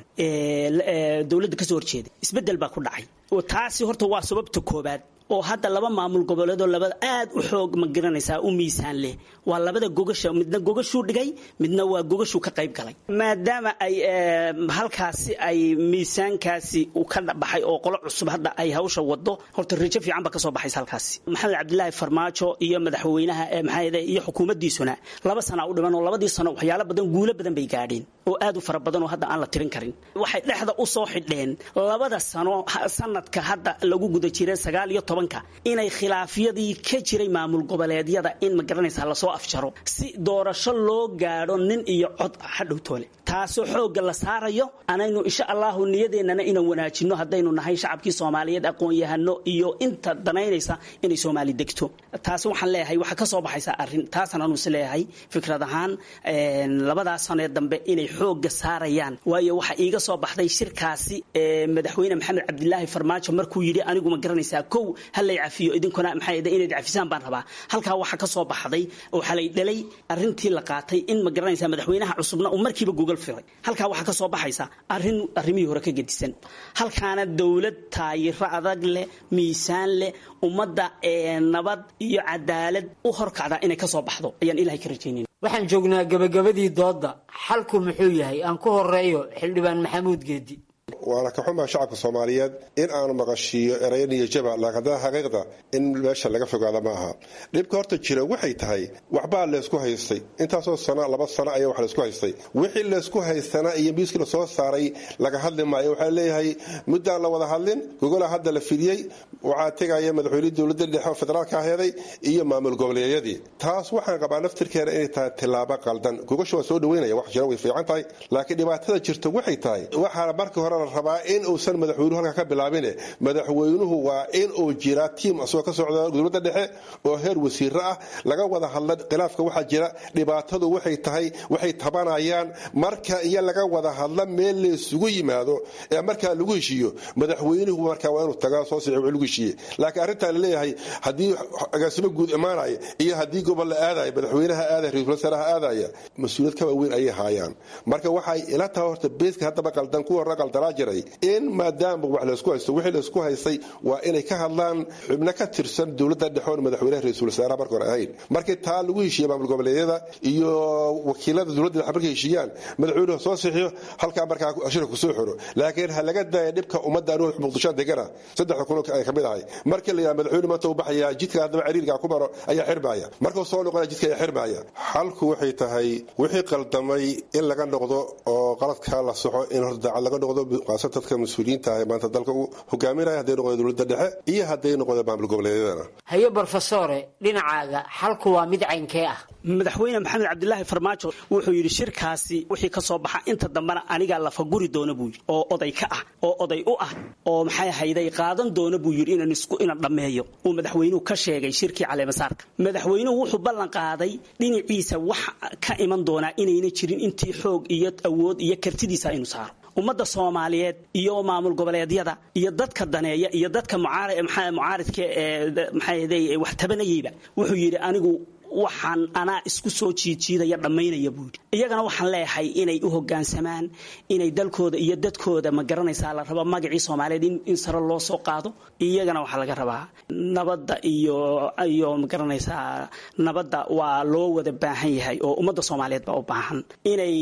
dowladda kasoo horjeeda isbedel baa ku dhacay taasi horta waa sababta koobaad oo hadda laba maamul goboleedoo labada aad u xoog ma garanaysaa u miisaan leh waa labada gogasha midna gogashuu dhigay midna waa gogashuu ka qayb galay maadaama ay halkaasi ay miisaankaasi u ka baxay oo qolo cusub hadda ay hawsha wado horta rajo fiican ba kasoo baxaysa halkaasi maxamed cabdilaahi farmaajo iyo madaxweynaha maxaa iyo xukuumaddiisuna laba sana u dhiman oo labadii sano waxyaalo badan guulo badan bay gaadheen oo aad u fara badan oo hadda aan la tirin karin waxay dhexda u soo xidheen labada sano sanadka hadda lagu guda jiray sagaal iyo tobanka inay khilaafyadii ka jiray maamul goboleedyada in ma garanaysaa lasoo afjaro si doorasho loo gaadho nin iyo cod hadhow toole taasoo xoogga la saarayo anaynu insha allahu niyadeennana inaan wanaajinno haddaynu nahay shacabkii soomaaliyeed aqoon-yahano iyo inta danaynaysa inay soomaali degto taasi waxaan leeyahay waxaa ka soo baxaysa arrin taasaan anu is leeyahay fikrad ahaan labadaas sanee dambe inay xoogga saarayaan waayo waxaa iiga soo baxday shirkaasi madaxweyne maxamed cabdilaahi farmaajo markuu yidhi anigu ma garanaysaa kow halay cafiyo idinkuna maxaa inayd cafisaan baan rabaa halkaa waxaa ka soo baxday oo xalay dhalay arrintii la qaatay in ma garanaysaa madaxweynaha cusubna uu markiiba gogol firay halkaa waxaa ka soo baxaysa arrin arrimihii hore ka gedisan halkaana dowlad taayiro adag leh miisaan leh ummadda nabad iyo cadaalad u horkacda inay ka soo baxdo ayaan ilahay ka rajaynayna waxaan joognaa gebagabadii doodda xalku muxuu yahay aan ku horeeyo xildhibaan maxamuud geedi waana ka xumaa shacabka soomaaliyeed in aanu maqashiiyo erayo niyajaba laakiin haddana xaqiiqda in meesha laga fogaada ma aha dhibka horta jira waxay tahay waxbaa laysku haystay intaasoo sano laba sano ayaa wax laysku haystay wixii laysku haystana iyo miiskii la soo saaray laga hadli maayo waxaa leeyahay muddaan la wada hadlin gogola hadda la fidiyey waxaa tegaya madaxweynihii dowladda dhexe oo federaalka aheeday iyo maamul goboleedyadii taas waxaan qabaa naftirkeena inay tahay tilaabo qaldan gogasha waa soo dhaweynaya wax jira way fiican tahay laakiin dhibaatada jirta waxay tahay waxaana markii hore la rabaa in uusan madaxweynuhu halkaa ka bilaabine madaxweynuhu waa in uu jiraa tiim asagoo ka socda dowladda dhexe oo heer wasiiro ah laga wada hadla khilaafka waxaa jira dhibaatadu waxay tahay waxay tabanayaan marka iyo laga wada hadla meel laysugu yimaado ee markaa lagu heshiiyo madaxweynuhu markaa waa inuu tagaa soo sii lagu heshiiye laakiin arrintaa laleeyahay haddii agaasimo guud imaanaya iyo haddii gobol la aadaya madaxweynaha aadaya ra-isul wasaaraha aadaya mas-uuliyad ka waaweyn ayay haayaan marka waxay ila tahay horta beeska haddaba qaldan kuwa hore qaldanaa jiray in maadaama wax laysku haysto wixii laysku haystay waa inay ka hadlaan xubno ka tirsan dowladda dhexoon madaxweynaha ra-isul wasaaraha marka hore ahayn markii taa lagu heshiiye maamul goboleedyada iyo wakiilada dowladda dhexe markay heshiiyaan madaxweynuhu soo sixiyo halkaa markaa shirka kusoo xiro laakiin ha laga daaya dhibka ummadda anuu muqdishoan degana saddexda kun ay kamid ahay markii la yidhaha madaxweyne maanta uu baxayaa jidka haddaba ciriirkaa ku maro ayaa xirmaaya markuu soo noqonaya jidka ayaa xirmaaya xalku waxay tahay wixii qaldamay in laga noqdo oo qaladkaa la soxo in horta daacad laga noqdo qaasa dadka mas-uuliyiinta ah ee maanta dalka u hogaaminaya hadday noqdo dowladda dhexe iyo hadday noqdo maamul goboleedyadana haye brofesore dhinacaaga xalku waa mid caynkee ah madaxweyne maxamed cabdilaahi farmaajo wuxuu yidhi shirkaasi wixii ka soo baxa inta dambena anigaa lafaguri doona buu yidhi oo oday ka ah oo oday u ah oo maxay hayday qaadan doona buu yidhi inaan isku inaan dhammeeyo uu madaxweynuhu ka sheegay shirkii caleemasaarka madaxweynuhu wuxuu ballan qaaday dhinaciisa wax ka iman doonaa inayna jirin intii xoog iyo awood iyo kartidiisa aynu saaro ummadda soomaaliyeed iyo maamul goboleedyada iyo dadka daneeya iyo dadka mucaaridka ee maxaa wax tabanayeyba wuxuu yidhi anigu waxaan anaa isku soo jiidjiidaya dhammaynaya buu yidhi iyagana waxaan leeyahay inay u hoggaansamaan inay dalkooda iyo dadkooda ma garanaysaa la raba magacii soomaaliyeed in sare loo soo qaado iyagana waxaa laga rabaa nabadda iyo iyo ma garanaysaa nabadda waa loo wada baahan yahay oo ummadda soomaaliyeed baa u baahan inay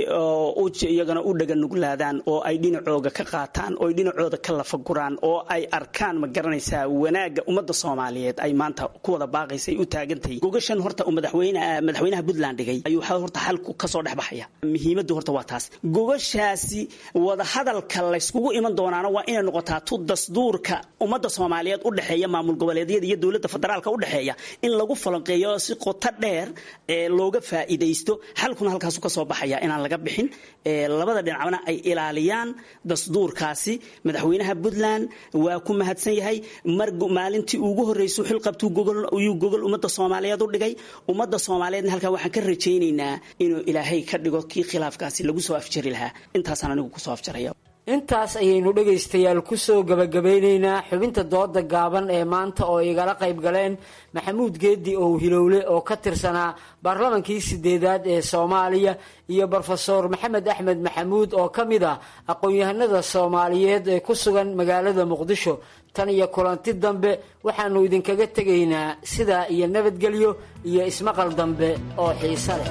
iyagana u dhaganuglaadaan oo ay dhinacooga ka qaataan oo ay dhinacooda ka lafaguraan oo ay arkaan ma garanaysaa wanaagga ummadda soomaaliyeed ay maanta ku wada baaqaysa ay u taagantahay gogashan horta uu madaxweynaha puntland dhigay ayuu horta xalku kasoo dhex baxaya muhiimaddu horta waa taas gogashaasi wadahadalka layskugu iman doonaana waa inay noqotaa tu dasduurka ummadda soomaaliyeed u dhexeeya maamul goboleedyada iyo dowladda federaalka u dhexeeya in lagu falanqeeyo si qoto dheer ee looga faa'iidaysto xalkuna halkaasu kasoo baxaya inaan laga bixin labada dhinacna ay ilaaliyaan dasduurkaasi madaxweynaha puntland waa ku mahadsan yahay mar maalintii ugu horreysay xilqabtuu gogol ummadda soomaaliyeed u dhigay ummadda soomaaliyeedna halkaa waxaan ka rajaynaynaa inuu ilaahay ka dhigo kii khilaafkaasi lagu soo afjari lahaa intaasaan anigu kusoo afjaraya intaas ayaynu dhegaystayaal kusoo gabagabeynaynaa xubinta dooda gaaban ee maanta oo igala qayb galeen maxamuud geedi ow hilowle oo ka tirsanaa baarlamankii sideedaad ee soomaaliya iyo brofesor maxamed axmed maxamuud oo ka mid ah aqoon-yahanada soomaaliyeed ee ku sugan magaalada muqdisho tan iyo kulanti dambe waxaanu idinkaga tegaynaa sidaa iyo nabadgelyo iyo ismaqal dambe oo xiise leh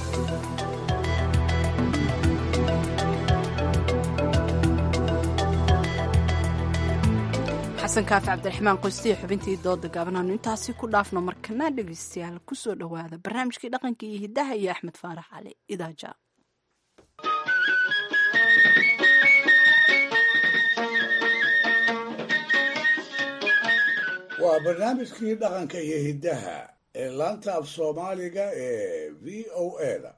xasan kaafi cabdiraxmaan qoystiya xubintii dooda gaabanaanu intaasi ku dhaafno markana dhegaystayaal kusoo dhowaada barnaamijkii dhaqanka iyo hiddaha iyo axmed faarax cali idaaja waa barnaamijkii dhaqanka iyo hiddaha ee laanta af soomaaliga ee v o eda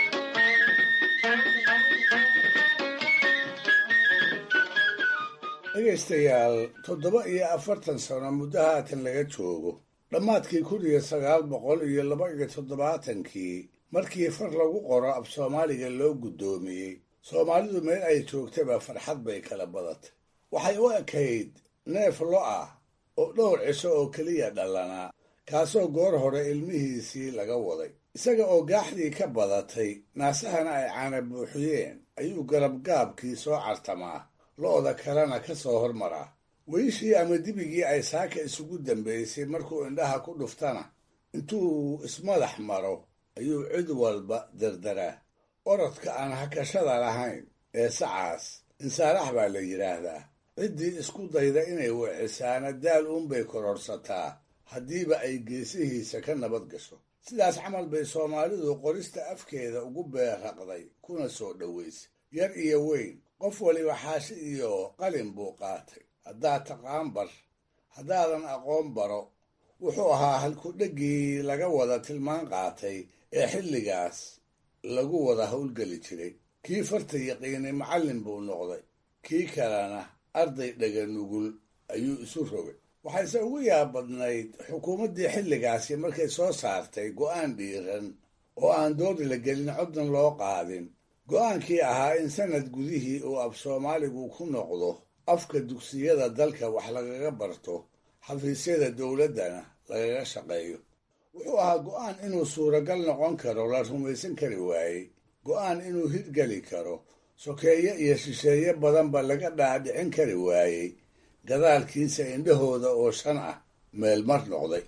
dhegaystayaal toddoba iyo afartan sano muddo haatan laga joogo dhammaadkii kun iyo sagaal boqol iyo laba iyo toddobaatankii markii far lagu qoro af soomaaliga loo guddoomiyey soomaalidu meel ay joogtaba farxad bay kala badatay waxay u ekayd neef lo ah oo dhowr cisho oo keliya dhallanaa kaasoo goor hore ilmihiisii laga waday isaga oo gaaxdii ka badatay naasahana ay caana buuxiyeen ayuu garabgaabkii soo cartamaa lo'da kalena ka soo hormaraa weyishii ama dibigii ay saaka isugu dambaysay markuu indhaha ku dhuftana intuu ismadax maro ayuu cid walba derderaa orodka aan hakashada lahayn ee sacaas insaarax baa la yidhaahdaa ciddii isku dayda inay wicisaana daal uunbay kororsataa haddiiba ay geesihiisa ka nabad gasho sidaas camal bay soomaalidu qorista afkeeda ugu beerraqday kuna soo dhowaysay yar iyo weyn qof waliba xaashi iyo qalin buu qaatay haddaad taqaan bar haddaadan aqoon baro wuxuu ahaa halkudheggii laga wada tilmaan qaatay ee xilligaas lagu wada howlgeli jiray kii farta yaqiinay macallin buu noqday kii kalena arday dhaga nugul ayuu isu rogay waxayse ugu yaabadnayd xukuumaddii xilligaasi markay soo saartay go'aan dhiiran oo aan doodi la gelin coddan loo qaadin go'aankii ahaa in sanad gudihii uu af soomaaligu ku noqdo afka dugsiyada dalka wax lagaga barto xafiisyada dowladdana lagaga shaqeeyo wuxuu ahaa go'aan inuu suuragal noqon karo la rumaysan kari waayey go'aan inuu hirgeli karo sokeeye iyo shisheeye badanba laga dhaadhicin kari waayey gadaalkiisa indhahooda oo shan ah meel mar noqday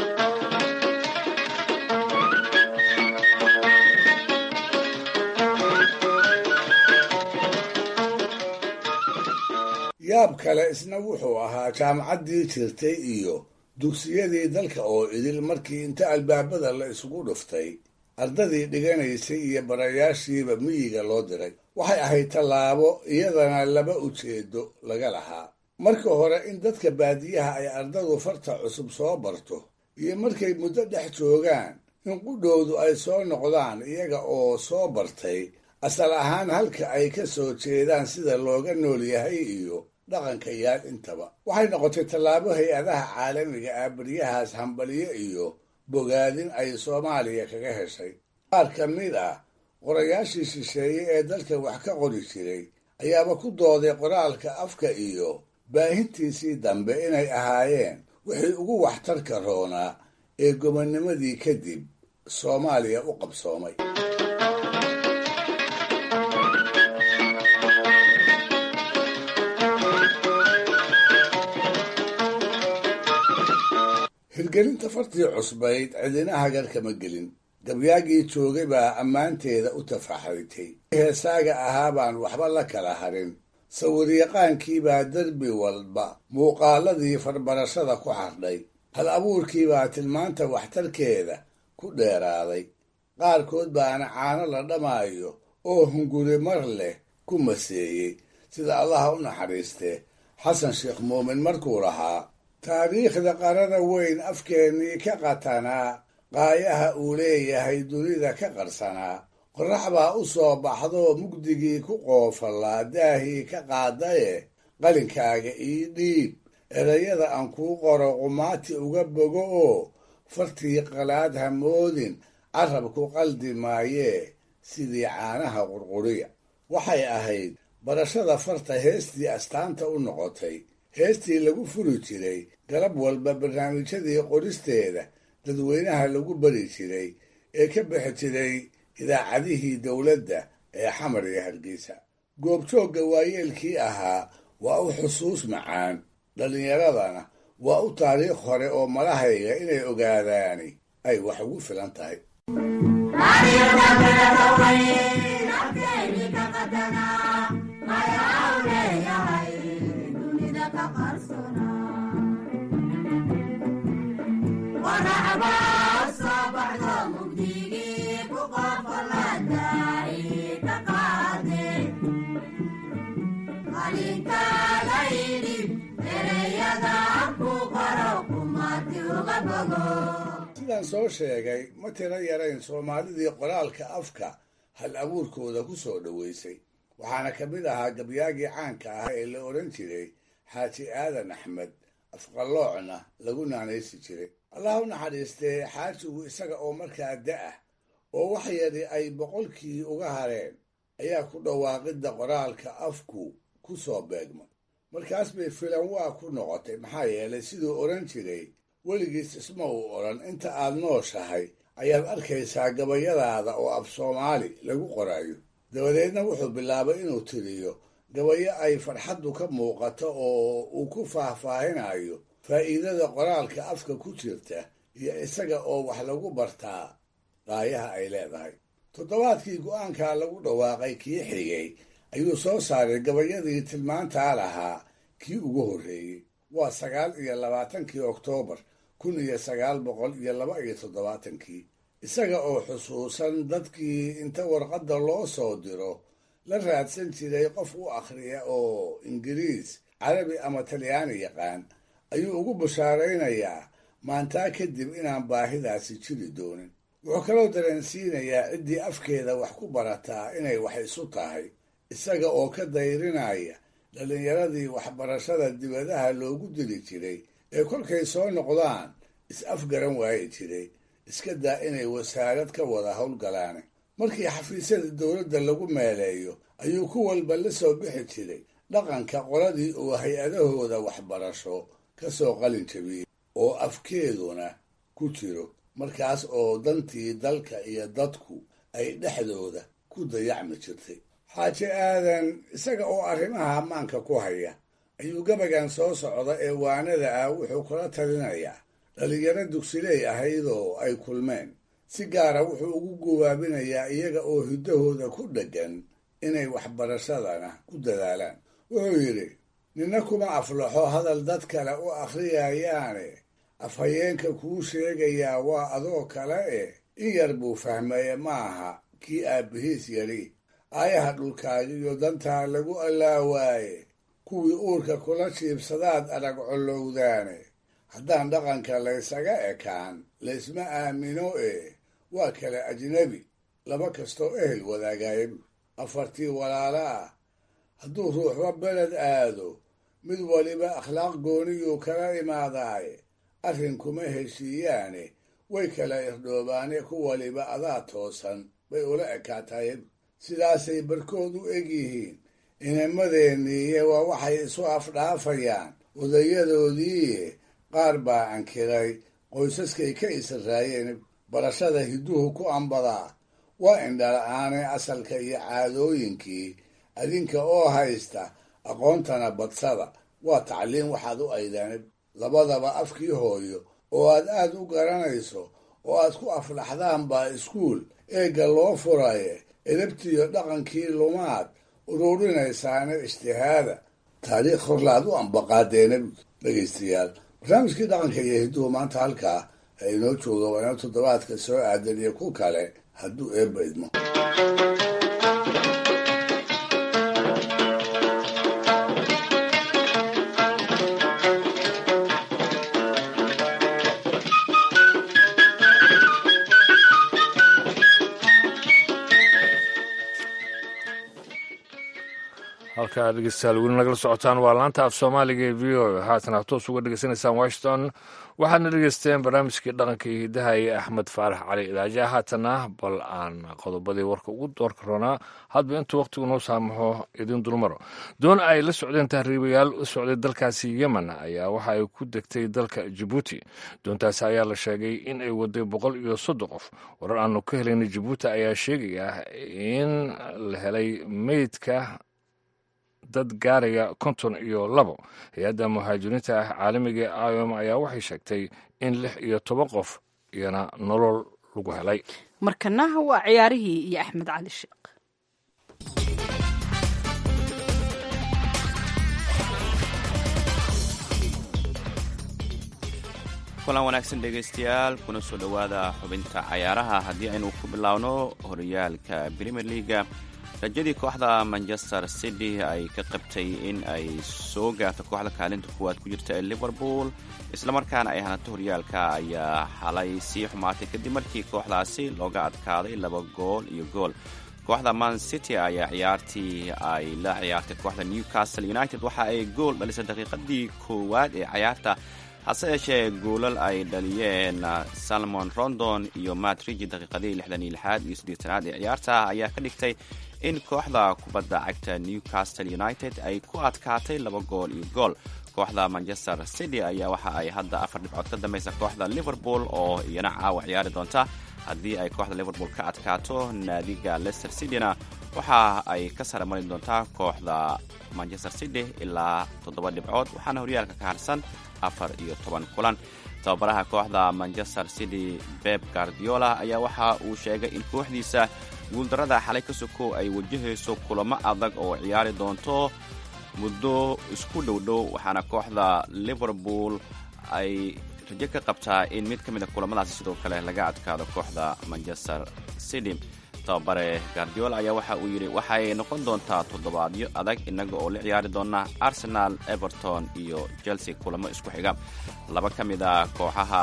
yaab kale isna wuxuu ahaa jaamacaddii jirtay iyo dugsiyadii dalka oo idil markii inta albaabada la isugu dhuftay ardadii dhiganaysay iyo barayaashiiba miyiga loo diray waxay ahayd tallaabo iyadana laba ujeedo laga lahaa marka hore in dadka baadiyaha ay ardadu farta cusub soo barto iyo markay muddo dhex joogaan in qudhowdu ay soo noqdaan iyaga oo soo bartay asal ahaan halka ay ka soo jeedaan sida looga nool yahay iyo dhaqanka yaal intaba waxay noqotay tallaabo hay-adaha caalamiga ah baryahaas hambaliyo iyo bogaadin ay soomaaliya kaga heshay qaar ka mid ah qorayaashii shisheeye ee dalka wax ka qori jiray ayaaba ku dooday qoraalka afka iyo baahintiisii dambe inay ahaayeen wixii ugu waxtarka roonaa ee gobonnimadii kadib soomaaliya u qabsoomay hirgelinta fartii cusbayd cidina hagar kama gelin gabyaagii joogay baa ammaanteeda u tafaxritay heesaaga ahaa baan waxba la kala harin sawiryaqaankiibaa derbi walba muuqaaladii farbarashada ku xardhay hal abuurkiibaa tilmaanta waxtarkeeda ku dheeraaday qaarkood baana caano la dhamaayo oo hunguri mar leh ku maseeyey sida allaha u naxariistee xasan sheekh muumin markuu lahaa taariikhda qarada weyn afkeennii ka qatanaa qaayaha uu leeyahay dunida ka qarsanaa qorrax baa u soo baxdoo mugdigii ku qoofallaa daahii ka qaadaye qalinkaaga ii dhiib erayada aan kuu qoro qumaati uga bogo oo fartii qalaad ha moodin carabku qaldi maayee sidii caanaha qurquriya waxay ahayd barashada farta heestii astaanta u noqotay heestii lagu furi jiray galab walba barnaamijyadii qoristeeda dadweynaha lagu bari jiray ee ka bixi jiray idaacadihii dowladda ee xamar iyo hargeysa goobjoogga waayeelkii ahaa waa u xusuus macaan dhallinyaradana waa u taariikh hore oo malahayga inay ogaadaani ay wax ugu filan tahay sidaan soo sheegay ma tiro yarayn soomaalidii qoraalka afka hal abuurkooda ku soo dhoweysay waxaana ka mid ahaa gabyaagii caanka ah ee la odhan jiray xaaji aadan axmed afqaloocna lagu naanaysi jiray allah u naxariistee xaajigu isaga oo markaa da-ah oo wax yari ay boqolkii uga hareen ayaa ku dhawaaqidda qoraalka afku ku soo beegmay markaas bay filan waa ku noqotay maxaa yeelay siduu odhan jiray weligiis isma uu odhan inta aad nooshahay ayaad arkaysaa gabayadaada oo af soomaali lagu qorayo dabadeedna wuxuu bilaabay inuu tiriyo gabayo ay farxaddu ka muuqato oo uu ku faahfaahinayo faa'iidada qoraalka afka ku jirta iyo isaga oo wax lagu bartaa qaayaha ay leedahay toddobaadkii go'aankaa lagu dhawaaqay kii xigay ayuu soo saaray gabayadii tilmaantaa lahaa kii ugu horreeyey waa sagaal iyo labaatankii oktoobar kun iyo sagaal boqol iyo laba iyo toddobaatankii isaga oo xusuusan dadkii inta warqadda loo soo diro la raadsan jiray qof u akhriya oo ingiriis carabi ama talyaani yaqaan ayuu ugu bashaaraynayaa maantaa kadib inaan baahidaasi jiri doonin wuxuu kaloo dareensiinayaa ciddii afkeeda wax ku barataa inay wax isu tahay isaga oo ka dayrinaya dhallinyaradii waxbarashada dibadaha loogu diri jiray ee kolkay soo noqdaan is-afgaran waayi jiray iska daa inay wasaarad ka wada howlgalaane markii xafiisyada dowladda lagu meeleeyo ayuu ku walba la soo bixi jiray dhaqanka qoladii uu hay-adahooda waxbarasho ka soo qalin jabiyey oo afkeeduna ku jiro markaas oo dantii dalka iyo dadku ay dhexdooda ku dayacmi jirtay xaaje aadan isaga oo arrimaha ammaanka ku haya ayuu gabagan soo socda ee waanada ah wuxuu kula talinayaa dhallinyaro dugsiley ahaydoo ay kulmeen si gaara wuxuu ugu gubaabinayaa iyaga oo hiddahooda ku dheggan inay waxbarashadana ku dadaalaan wuxuu yidhi ninna kuma aflaxo hadal dad kale u akhriyayaane afhayeenka kuu sheegayaa waa adoo kale eh in yar buu fahmaye maaha kii aabbihiis yadhi aayaha dhulkaagiyo dantaa lagu allaawaaye kuwii uurka kula jiibsadaad adag collowdaane haddaan dhaqanka laysaga ekaan laysma aamino ee waa kale ajnebi laba kastoo ehel wadaagaayabu afartii walaala ah hadduu ruuxba beled aado mid waliba akhlaaq gooniyuu kala imaadaaye arrin kuma heshiiyaane way kala irdhoobaane ku waliba adaa toosan bay ula ekaatayabu sidaasay barkood u eg yihiin inamadeenniiye waa waxay isu afdhaafayaan odayadoodiiye qaar baa ankiray qoysaskay ka israayeen barashada hidduhu ku ambadaa waa indhala-aane asalka iyo caadooyinkii adinka oo haysta aqoontana badsada waa tacliin waxaad u aydaan labadaba afkii hooyo oo aad aad u garanayso oo aad ku aflaxdaan baa iskuul eegga loo furaye edabtiyo dhaqankii lumaad ururinaysaana ijtihaada taariikh horlaad u ambaqaadeena dhegaystayaal barnaamijkii dhaqanka iyo hidduhu maanta halkaa ee inoo jooga waa inoo toddobaadka soo aadan iyo ku kale hadduu eebba idmo halkaa dhegeystayaal weli nagala socotaan waa laanta af soomaaliga ee v o haatana toos uga dhegeysanaysaan washington waxaadna dhegeysteen barnaamijkii dhaqanka iyo hiddaha ee axmed faarax cali idaaja haatana bal aan qodobadii warka ugu doorka roonaa hadba intuu wakhtigu noo saamaxo idin dulmaro doon ay la socdeen tahriibayaal u socday dalkaasi yemen ayaa waxa ay ku degtay dalka jabuuti doontaasi ayaa la sheegay in ay waday boqol iyo soddon qof warar aanu ka helayna jabuuti ayaa sheegaya in la helay meydka dad gaaraya konton iyo labo hay-adda muhaajiriinta ah caalamiga ee iom ayaa waxay sheegtay in lix iyo toban qof iyana nolol lagu helay markana waa ciyaarihii iyo axmed cali sheekh kulan wanaagsan dhegaystayaal kuna soo dhowaada xubinta cayaaraha haddii aynu ku bilaawno horyaalka premier leaga rajadii kooxda manchester city ay ka qabtay in ay soo gaarto kooxda kaalinta kuwaad ku jirta ee liverpool islamarkaana ay hanato horyaalka ayaa xalay sii xumaatay kadib markii kooxdaasi looga adkaaday laba gool iyo gool kooxda man city ayaa ciyaartii ay la ciyaartay kooxda newcastle united waxa ay gool dhalisay daqiiqadii koowaad ee cayaarta hase yeeshee goolal ay dhaliyeen salmon rondon iyo matrigi daqiiqadii lixdan iyo lixaad iyo siddeetanaad ee ciyaarta ayaa ka dhigtay in kooxda kubadda cagta newcastle united ay ku adkaatay laba gool iyo gool kooxda manchester city ayaa waxa ay hadda afar dhibcood ka dambaysa kooxda liverpool oo iyana caawa ciyaari doonta haddii ay kooxda liverpool ka adkaato naadiga leicester cityna waxa ay ka sare mari doontaa kooxda manchester city ilaa toddoba dhibcood waxaana horyaalka ka harsan afar iyo toban kulan tababaraha kooxda manchester city beb guardiola ayaa waxa uu sheegay in kooxdiisa guuldarrada xalay ka sokow ay wajahayso kulamo adag oo ciyaari doonto muddo isku dhowdhow waxaana kooxda liverpool ay rajo ka qabtaa in mid ka mid a kulamadaasi sidoo kale laga adkaado kooxda manchester city tababare guardiola ayaa waxa uu yidhi waxay noqon doontaa toddobaadyo adag innaga oo la ciyaari doona arsenal everton iyo chelsea kulamo isku xiga laba ka mid a kooxaha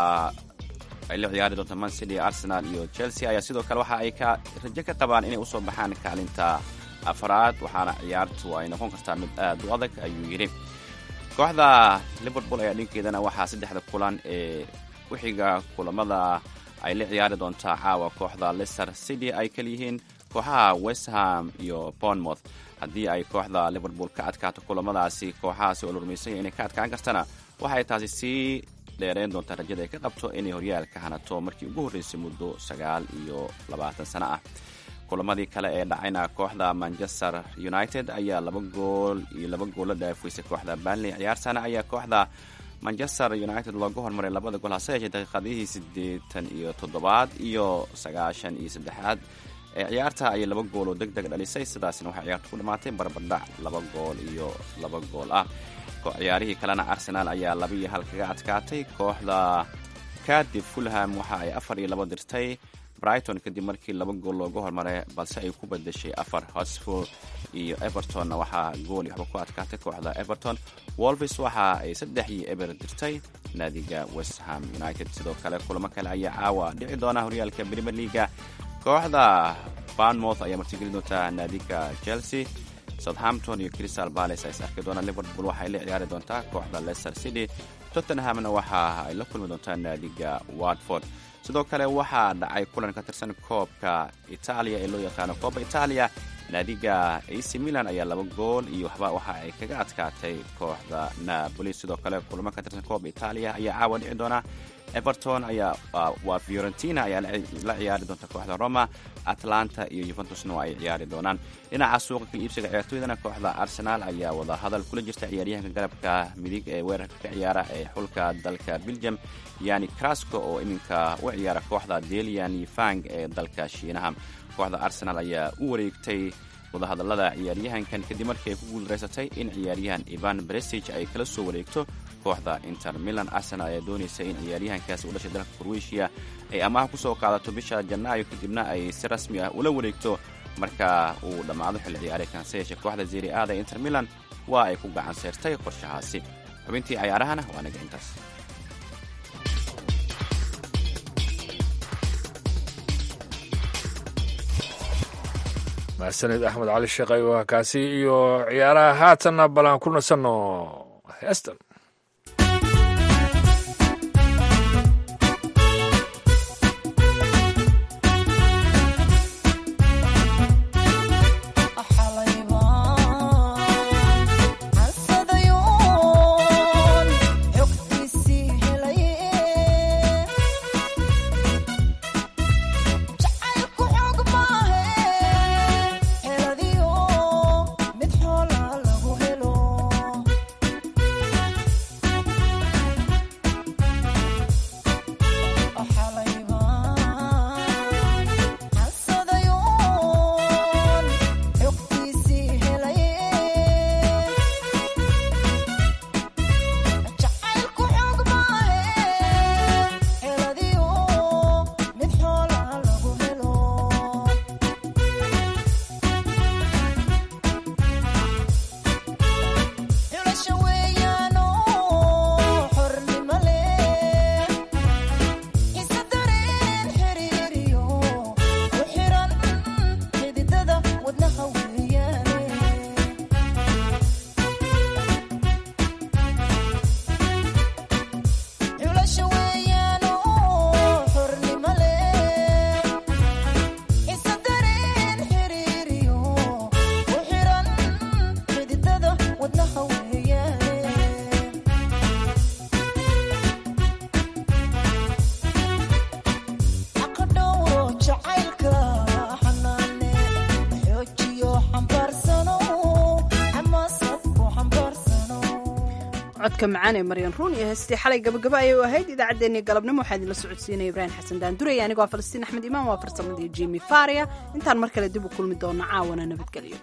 ay la ciyaari doonta man city arsenal iyo chelsea ayaa sidoo kale waxa ay ka rajo ka qabaan inay usoo baxaan kaalinta afraad waxaana ciyaartu ay noqon kartaa mid aad u adag ayuu yidhi kooxda liverpool ayaa dhinkeedana waxaa saddexda kulan ee wixiga kulamada ay la ciyaari doontaa caawa kooxda leicester city ay kaliyihiin kooxaha westham iyo bournemouth haddii ay kooxda liverpool ka adkaato kulamadaasi kooxahaasi oo la rumaysanya inay ka adkaan kartana waxay taasi sii dheereen doontaa rajada ay ka qabto inay horyaalka hanato markii ugu horreysay muddo sagaal iyo labaatan sano ah kulamadii kale ee dhacayna kooxda manchester united ayaa laba gool iyo laba gool la dhaafaysay kooxda banley ciyaartana ayaa kooxda manchester united looga hormaray labada gool hase yeeshee daqiiqadihii siddeetan iyo toddobaad iyo sagaashan iyo saddexaad ee ciyaarta ayay laba gool oo deg deg dhalisay sidaasna waxay ciyaartu ku dhammaatay barbardhac laba gool iyo laba gool ah ciyaarihii kalena arsenal ayaa laba iyo hal kaga adkaatay kooxda kadib fulham waxa ay afar iyo laba dirtay brighton kadib markii laba gool looga hormaray balse ay ku badashay afar hosful iyo evertonna waxaa gool iyo waxba ku adkaatay kooxda everton wolvis waxa ay saddex iyo eber dirtay naadiga westham united sidoo kale kulamo kale ayaa caawa dhici doona horyaalka premier leaga kooxda barnmouth ayaa martigeli doontaa naadiga chelsea southampton iyo crystal palace ay is arki doonaan liverpool waxay la ciyaari doontaa kooxda leicester city tottenhamna waxa ay la kulmi doontaa naadiga watford sidoo kale waxaa dhacay kulan ka tirsan koobka itaaliya ee loo yaqaano kooba itaaliya naadiga ac milan ayaa laba gool iyo waxba waxa ay kaga adkaatay kooxda napoli sidoo kale kulamo ka tirsan kooba itaaliya ayaa caawa dhici doona everton ayaa waa fiorentina ayaa la ciyaari doonta kooxda roma atlanta iyo yuventusna waa ay ciyaari doonaan dhinaca suuqa ka iibsiga ciyaartooydana kooxda arsenal ayaa wada hadal kula jirta ciyaaryahanka garabka midig ee weerarka ka ciyaara ee xulka dalka belgium yani crasco oo iminka u ciyaara kooxda delian fang ee dalka shiinaha kooxda arsenal ayaa u wareegtay wadahadalada ciyaaryahankan kadib markii ay ku guuldareysatay in ciyaaryahan ivan bresig ay kala soo wareegto kooxda inter milan arsenal ayaa doonaysa in ciyaaryahankaasi u dhashay dalka kroatia ay amaha kusoo qaadato bisha janaayo kadibna ay si rasmi ah ula wareegto marka uu dhammaado xilli ciyaareedkan se yeeshee kooxda zeri aada ee inter milan waa ay ku gacan seyrtay qorshahaasi xubintii cayaarahana waa naga intaas mahadsanid axmed cali sheekhay waa kaasi iyo ciyaaraha haatanna bal aan ku nasanno heestan Heladiyo mid xoola lagu helo codka macaan ee maryan ruun iyo heestii xalay gabagaba ayay u ahayd idaacaddeenii galabnimo waxaa idinla socodsiinaya ibraahim xasan daandurey anigoo falastiin axmed imaan waa farsamadii jimi faria intaan mar kale dib u kulmi doono caawana nabadgelyo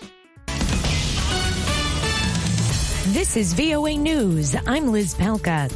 This is VOA News. I'm Liz Palka.